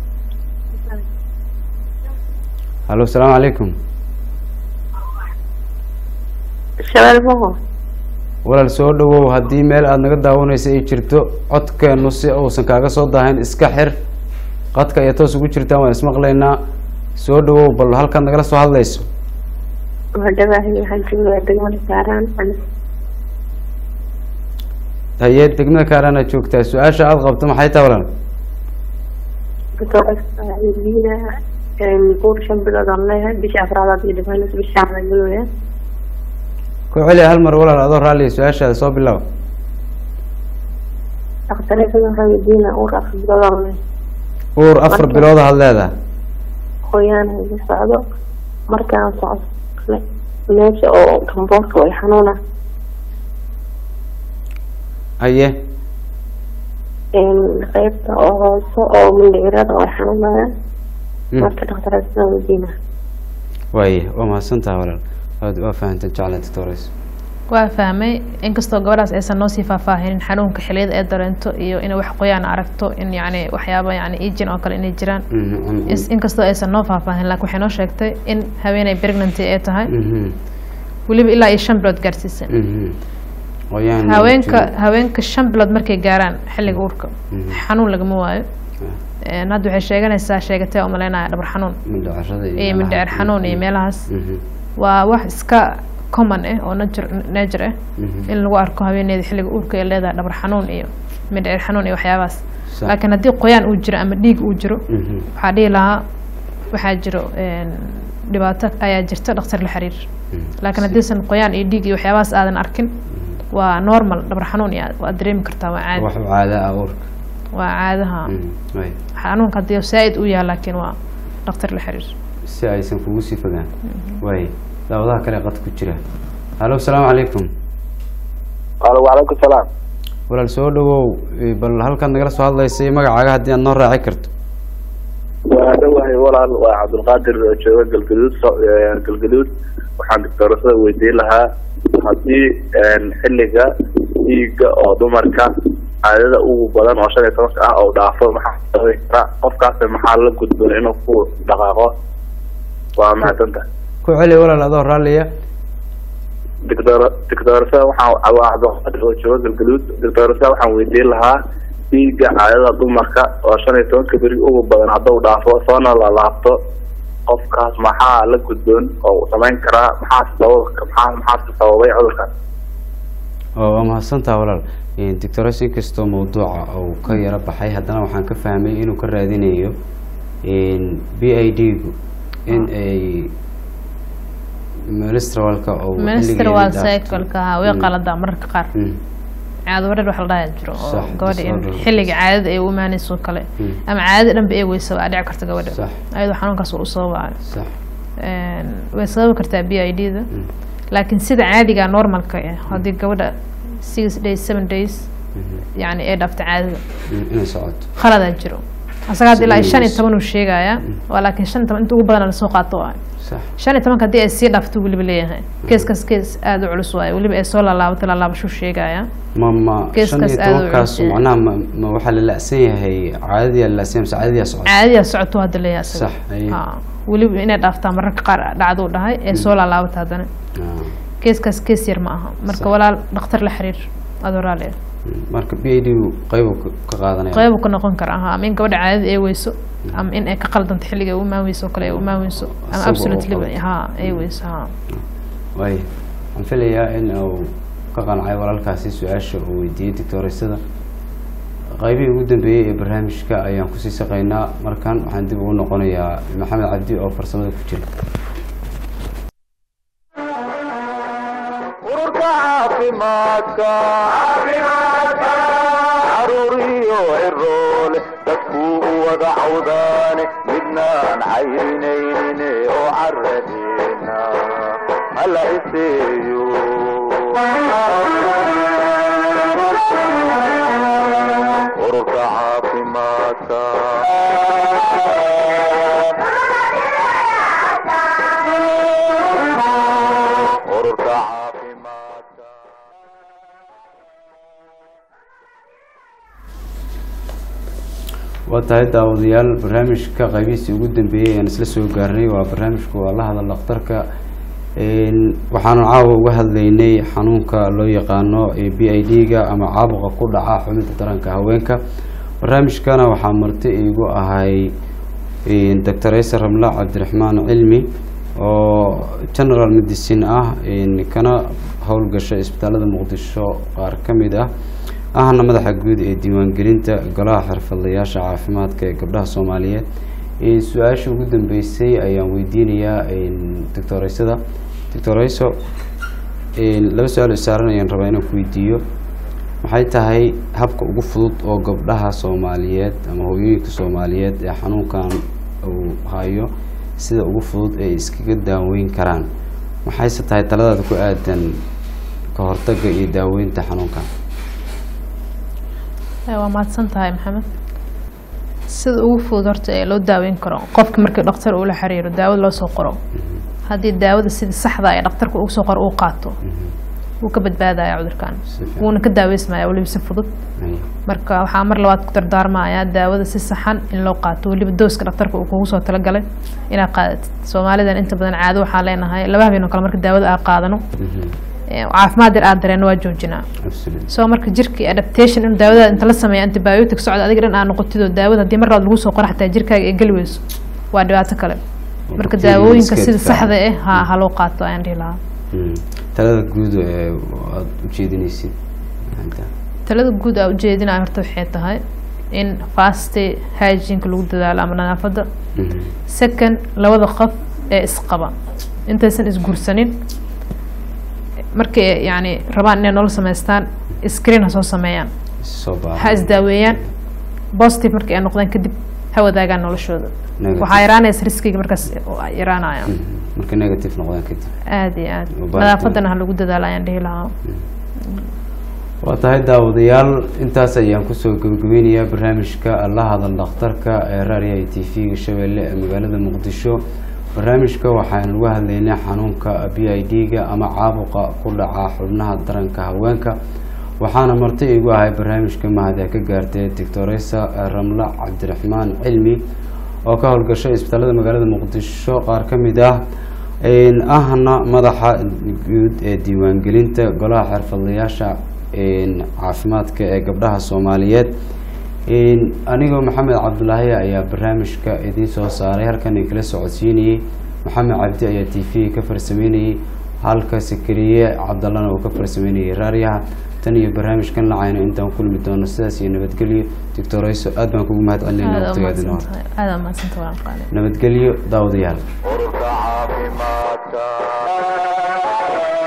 halo salaamu calaykum shabeel boqo walaal soo dhawow haddii meel aada naga daawanaysa ay jirto codkeenu si uusan kaaga soo daahayn iska xir qadka ayaa toos ugu jirtaan waan ismaqlaynaa soo dhawow bal halkaad nagala soo hadlayso madhabahay waxaan joogaa degmada saaraan haye degmada kaarana joogtaa su-aasha aada qabto maxay tahay walaal doctoradiina guur shan bilood aan leeyahay bisha afraadaad iyo dhibaanaysa bisha aan galooya ku celi hal mar walaal adoo raalliya su-aashaada soo bilaaba dhakhtareedada waxaa weydiina uur afar bilood aan leeyahay uur afar Marka- bilood had leedahay qoyaan iga socdo markaan socdo kale meesha oo gamboorka way xanuuna haye qaybta oo hoose oo mindhicirada way xanuunayaan Mm. marka dhakhtarada weydiina waaye waa mahadsantaha walaal waad waa fahanteen jecla doctores waa fahmay inkastoo gabadhaas aysan noo sii faahfaahinin xanuunka xiliyada ay dareento iyo inay wax qoyaan aragto in yani waxyaaba yani ijin oo kale inay jiraan Is- inkastoo aysan noo faahfaahin laakiin waxay noo sheegtay in haweeney pregnancy ay tahay weliba ilaa iyo shan bilood gaarsiisan qoyaan haweenka haweenka shan bilood markay gaaraan xilliga uurka xanuun lagama waayo Een, hadda waxay sheeganaysaa sheegatee umaleynaya dhabar xanuun mindhicirada iyo mindhicir xanuun iyo meelahaas waa wax iska common ah oo nature nature ah in lagu arko haweeneyda xilliga uurka ay leedahay dhabar xanuun iyo mindhicir xanuun iyo waxyaabahaas Sax. laakiin haddii qoyaan uu jiro ama dhiig uu jiro Mhm. waxaa dhihi lahaa waxaa jiro een, dhibaato ayaa jirta dhakhtar la xiriir laakiin haddiisan qoyaan iyo dhiig iyo waxyaabahaas aadan arkin waa normal dhabar xanuun iyo waad dareemi kartaa waa caadi wax caada ah uurka waa caadaha waay xanuunka haddii zaaid u yahay laakiin waa dhakhtar la xiriir si aysan kugu sii fogaan waay daawadaha kale qad ku jira halo asalaamu calaykum alo wacalaykum salaam walaal soo dhawow eh, bal halkaad nagala soo hadlaysay magacaaga haddii aad noo raaci karto waa dhawahay walaal waa cabdulqaadir oo jooga galgaduud so- eh, galgaduud waxaan doctorasada weydiin lahaa haddii xilliga dhiigga oo dumarka caadada ugu badan oo shan iyo tobanka ah oo dhaafo maxaa sababi kara qofkaas maxaa la gudboon inuu ku dhaqaaqo waa mahadsanta ku celi walaal adoo raalliya doctor doctorasada waxaan waa cabdulqaadir oo jooga galgaduud doctorasada waxaan weydiin lahaa dhiigga caadada dumarka oo shan iyo tobanka beri ugu badan hadduu dhaafo soona lalaabto qofkaas maxaa la gudboon oo uu samayn karaa maxaa sabab maxaa maxaa sababay cudurkaas oo waa mahadsantaha walaal doctores inkastoo mawduuca uu ka yaro baxay haddana waxaan ka fahmay inuu ka raadinayo b i d gu in ay ministralka oo minister waa cycleka ahaa way qaladaa mararka qaar caado wareer wax la dhahaa jiro oo Sax, gabadha in disorder. xilliga caadada ay u imaanayso kale Mm. ama caadada dhanba ay weyso waa dhici karta gabadha Sax. ayadoo xanuunkaas uu sababayo sax Een, way sababi kartaa b i d da laakiin sida caadiga normalka ah haddii gabadha six days seven days yani ay dhaafta caadada inay socoto khaladaa jiro asaga hadda ilaa iyo shan iyo Sideedis. toban uu sheegayaa waa laakiin shan iyo toban inta ugu badan lasoo qaato waa sax shan iyo tobanka haddii ay sii dhaafto weliba leeyahay keeskaas kees aada u culus waaye weliba ay soo laalaabato laalaabashuu sheegaya ma ma shan Geeskaas iyo aad u tobankaas culus yahay. macnaha ma ma waxaa la la-san yahay caadadiyaa la la-san yahay mise caadadiyaa socota caadiyaa socoto hadda leeyahay asaga Sax, aye. Haa. weliba inay dhaaftaa mararka qaar dhacduu dhahay ee soo laalaabata haddana Ah, keeskaas kees yar ma aha marka Sax. walaal dhakhtar la xiriir adoo raali ah marka b i d gu qeybu ka qaadanaya qayb uu ka noqon karaa haa ama in gabadha caadada ay weyso ama in ay ka qaldanto xilliga ay u imaan weyso oo kale ay u imaan weyso ama Isaga oo absolutely qaldan. haa ay weyso haa waay waxaan filayaa in uu ka qancay walaalkaasi su-aasha uu weydiiyey doctoreysada qaybihii ugu dambeeyey ee barnaamijka ayaan kusii saqaynaa markan waxaan dib ugu noqonayaa maxamed cabdi oo farsamada ku jira ururka caafimaadka caruuriyo ciroole dadkuu u wada cawdaane midnaan caynaynin oo caradeena hala iseeyo ururka caafimaadka ururka caafimaadka waa tahay daawadayaal barnaamijka qaybihiisii ugu dambeeyey ayaan isla soo gaarnay waa barnaamijka waa la hadal dhakhtarka Een, waxaanu caawa uga hadlaynay xanuunka loo yaqaano ee b i d ga ama caabuqa ku dhaca xubinta taranka haweenka barnaamijkana waxaa marti iigu ahay doctor ayse ramla cabdiraxmaan cilmi oo general medicine ah een, kana howlgasha isbitaalada muqdisho qaar ka mid ah ahna madaxa guud ee diiwaangelinta golaha xirfadlayaasha caafimaadka ee gabdhaha soomaaliyeed Ee, su-aasha ugu dambeysay ayaan weydiinayaa doctor aysada doctor ayso laba su-aal oo saaran ayaan rabaa inaan ku weydiiyo maxay tahay habka ugu fudud oo gabdhaha soomaaliyeed ama hooyooyinka soomaaliyeed ee xanuunkan uu hayo sida ugu fudud ay iskaga daaweyn karaan maxayse tahay taladaada ku aadan ka hortagga iyo daaweynta xanuunkan Eh, waa mahadsan tahay maxamed sida ugu fudud horta ee loo daaweyn karo qofka markii dhakhtar uu la xiriiro daawada loo soo qoro haddii daawada sida saxda ee dhakhtarka uu soo qoro uu qaato wuu ka badbaadaya cudurkan fiican. wuuna ka daaweysmaya weliba si fudud marka waxaa mar labaad ku dardaarmayaa daawada si saxan in loo qaato weliba dooska dhakhtarka uu kugu soo talagalay inaad qaadatid soomaalidan inta badan caado waxaa leenahay laba habeen oo kale marka daawada aa qaadano eh, caafimaad yar aad dareeno waa joojinaa soo marka jirkii adaptation in daawada inta la sameeya antibiotic socda adiga dhan aa noqotid oo daawada haddii mar labaad lagu soo qoro xataa jirkaaga ay geli weyso waa dhibaato kale marka bacteria daawooyinka iska sida difaaca. saxda ah ha ha loo qaato ayaan dhihi lahaa Mm. talada guud ee aada ujeedinaysid Maanta. talada guud aa ujeedinaya horta waxay tahay in fasti hygieneka lagu dadaalo ama nadaafadda Mhm. second labada qof ee isqaba intaysan isguursanin markay yani rabaan inay nolol samaystaan screen ha soo sameeyaan soo ha baahan isdaaweeyaan positive markay ay noqdaan kadib ha wadaagaan noloshooda Negative. waxaa yaraanaysa riskiga markaas oo ay yaraanaya marka negative noqdaan kadib aad iyo aad U baahan nadaafadana ha lagu dadaalo ayaan dhihi lahaa waa tahay daawadayaal intaas ayaan kusoo gabagabeynayaa barnaamijka la hadal dhakhtarka ee raadiyaha t v-ga shabeelle ee magaalada muqdisho barnaamijka waxaan uga hadlaynay xanuunka b i d-ga ama caabuqa ku dhaca xubnaha daranka haweenka waxaana marti igu ahay barnaamijka mahadee ka gaartay doctoresa ramla cabdiraxmaan cilmi oo ka howlgashay isbitaalada magaalada muqdisho qaar ka mid ah een, ahna madaxa guud ee diiwaangelinta golaha xirfadlayaasha een, caafimaadka ee gabdhaha soomaaliyeed een, anigoo maxamed cabdulaahi ayaa barnaamijka idiin soo saaray halkan inkala socodsiinayey maxamed cabdi ayaa t v ka farsameynayey halka sakariye cabdallana uu ka farsameynayay raaryaha tan iyo barnaamijkan lacayna intaan kulmi doono sidaas iyo nabadgelyo doctorayso aad baan kugu mahad celinayna aada waqtigaadina hor umahadsantahay aada umahadsantahay waan qaali nabadgelyo daawadayaal ururka caafimaadka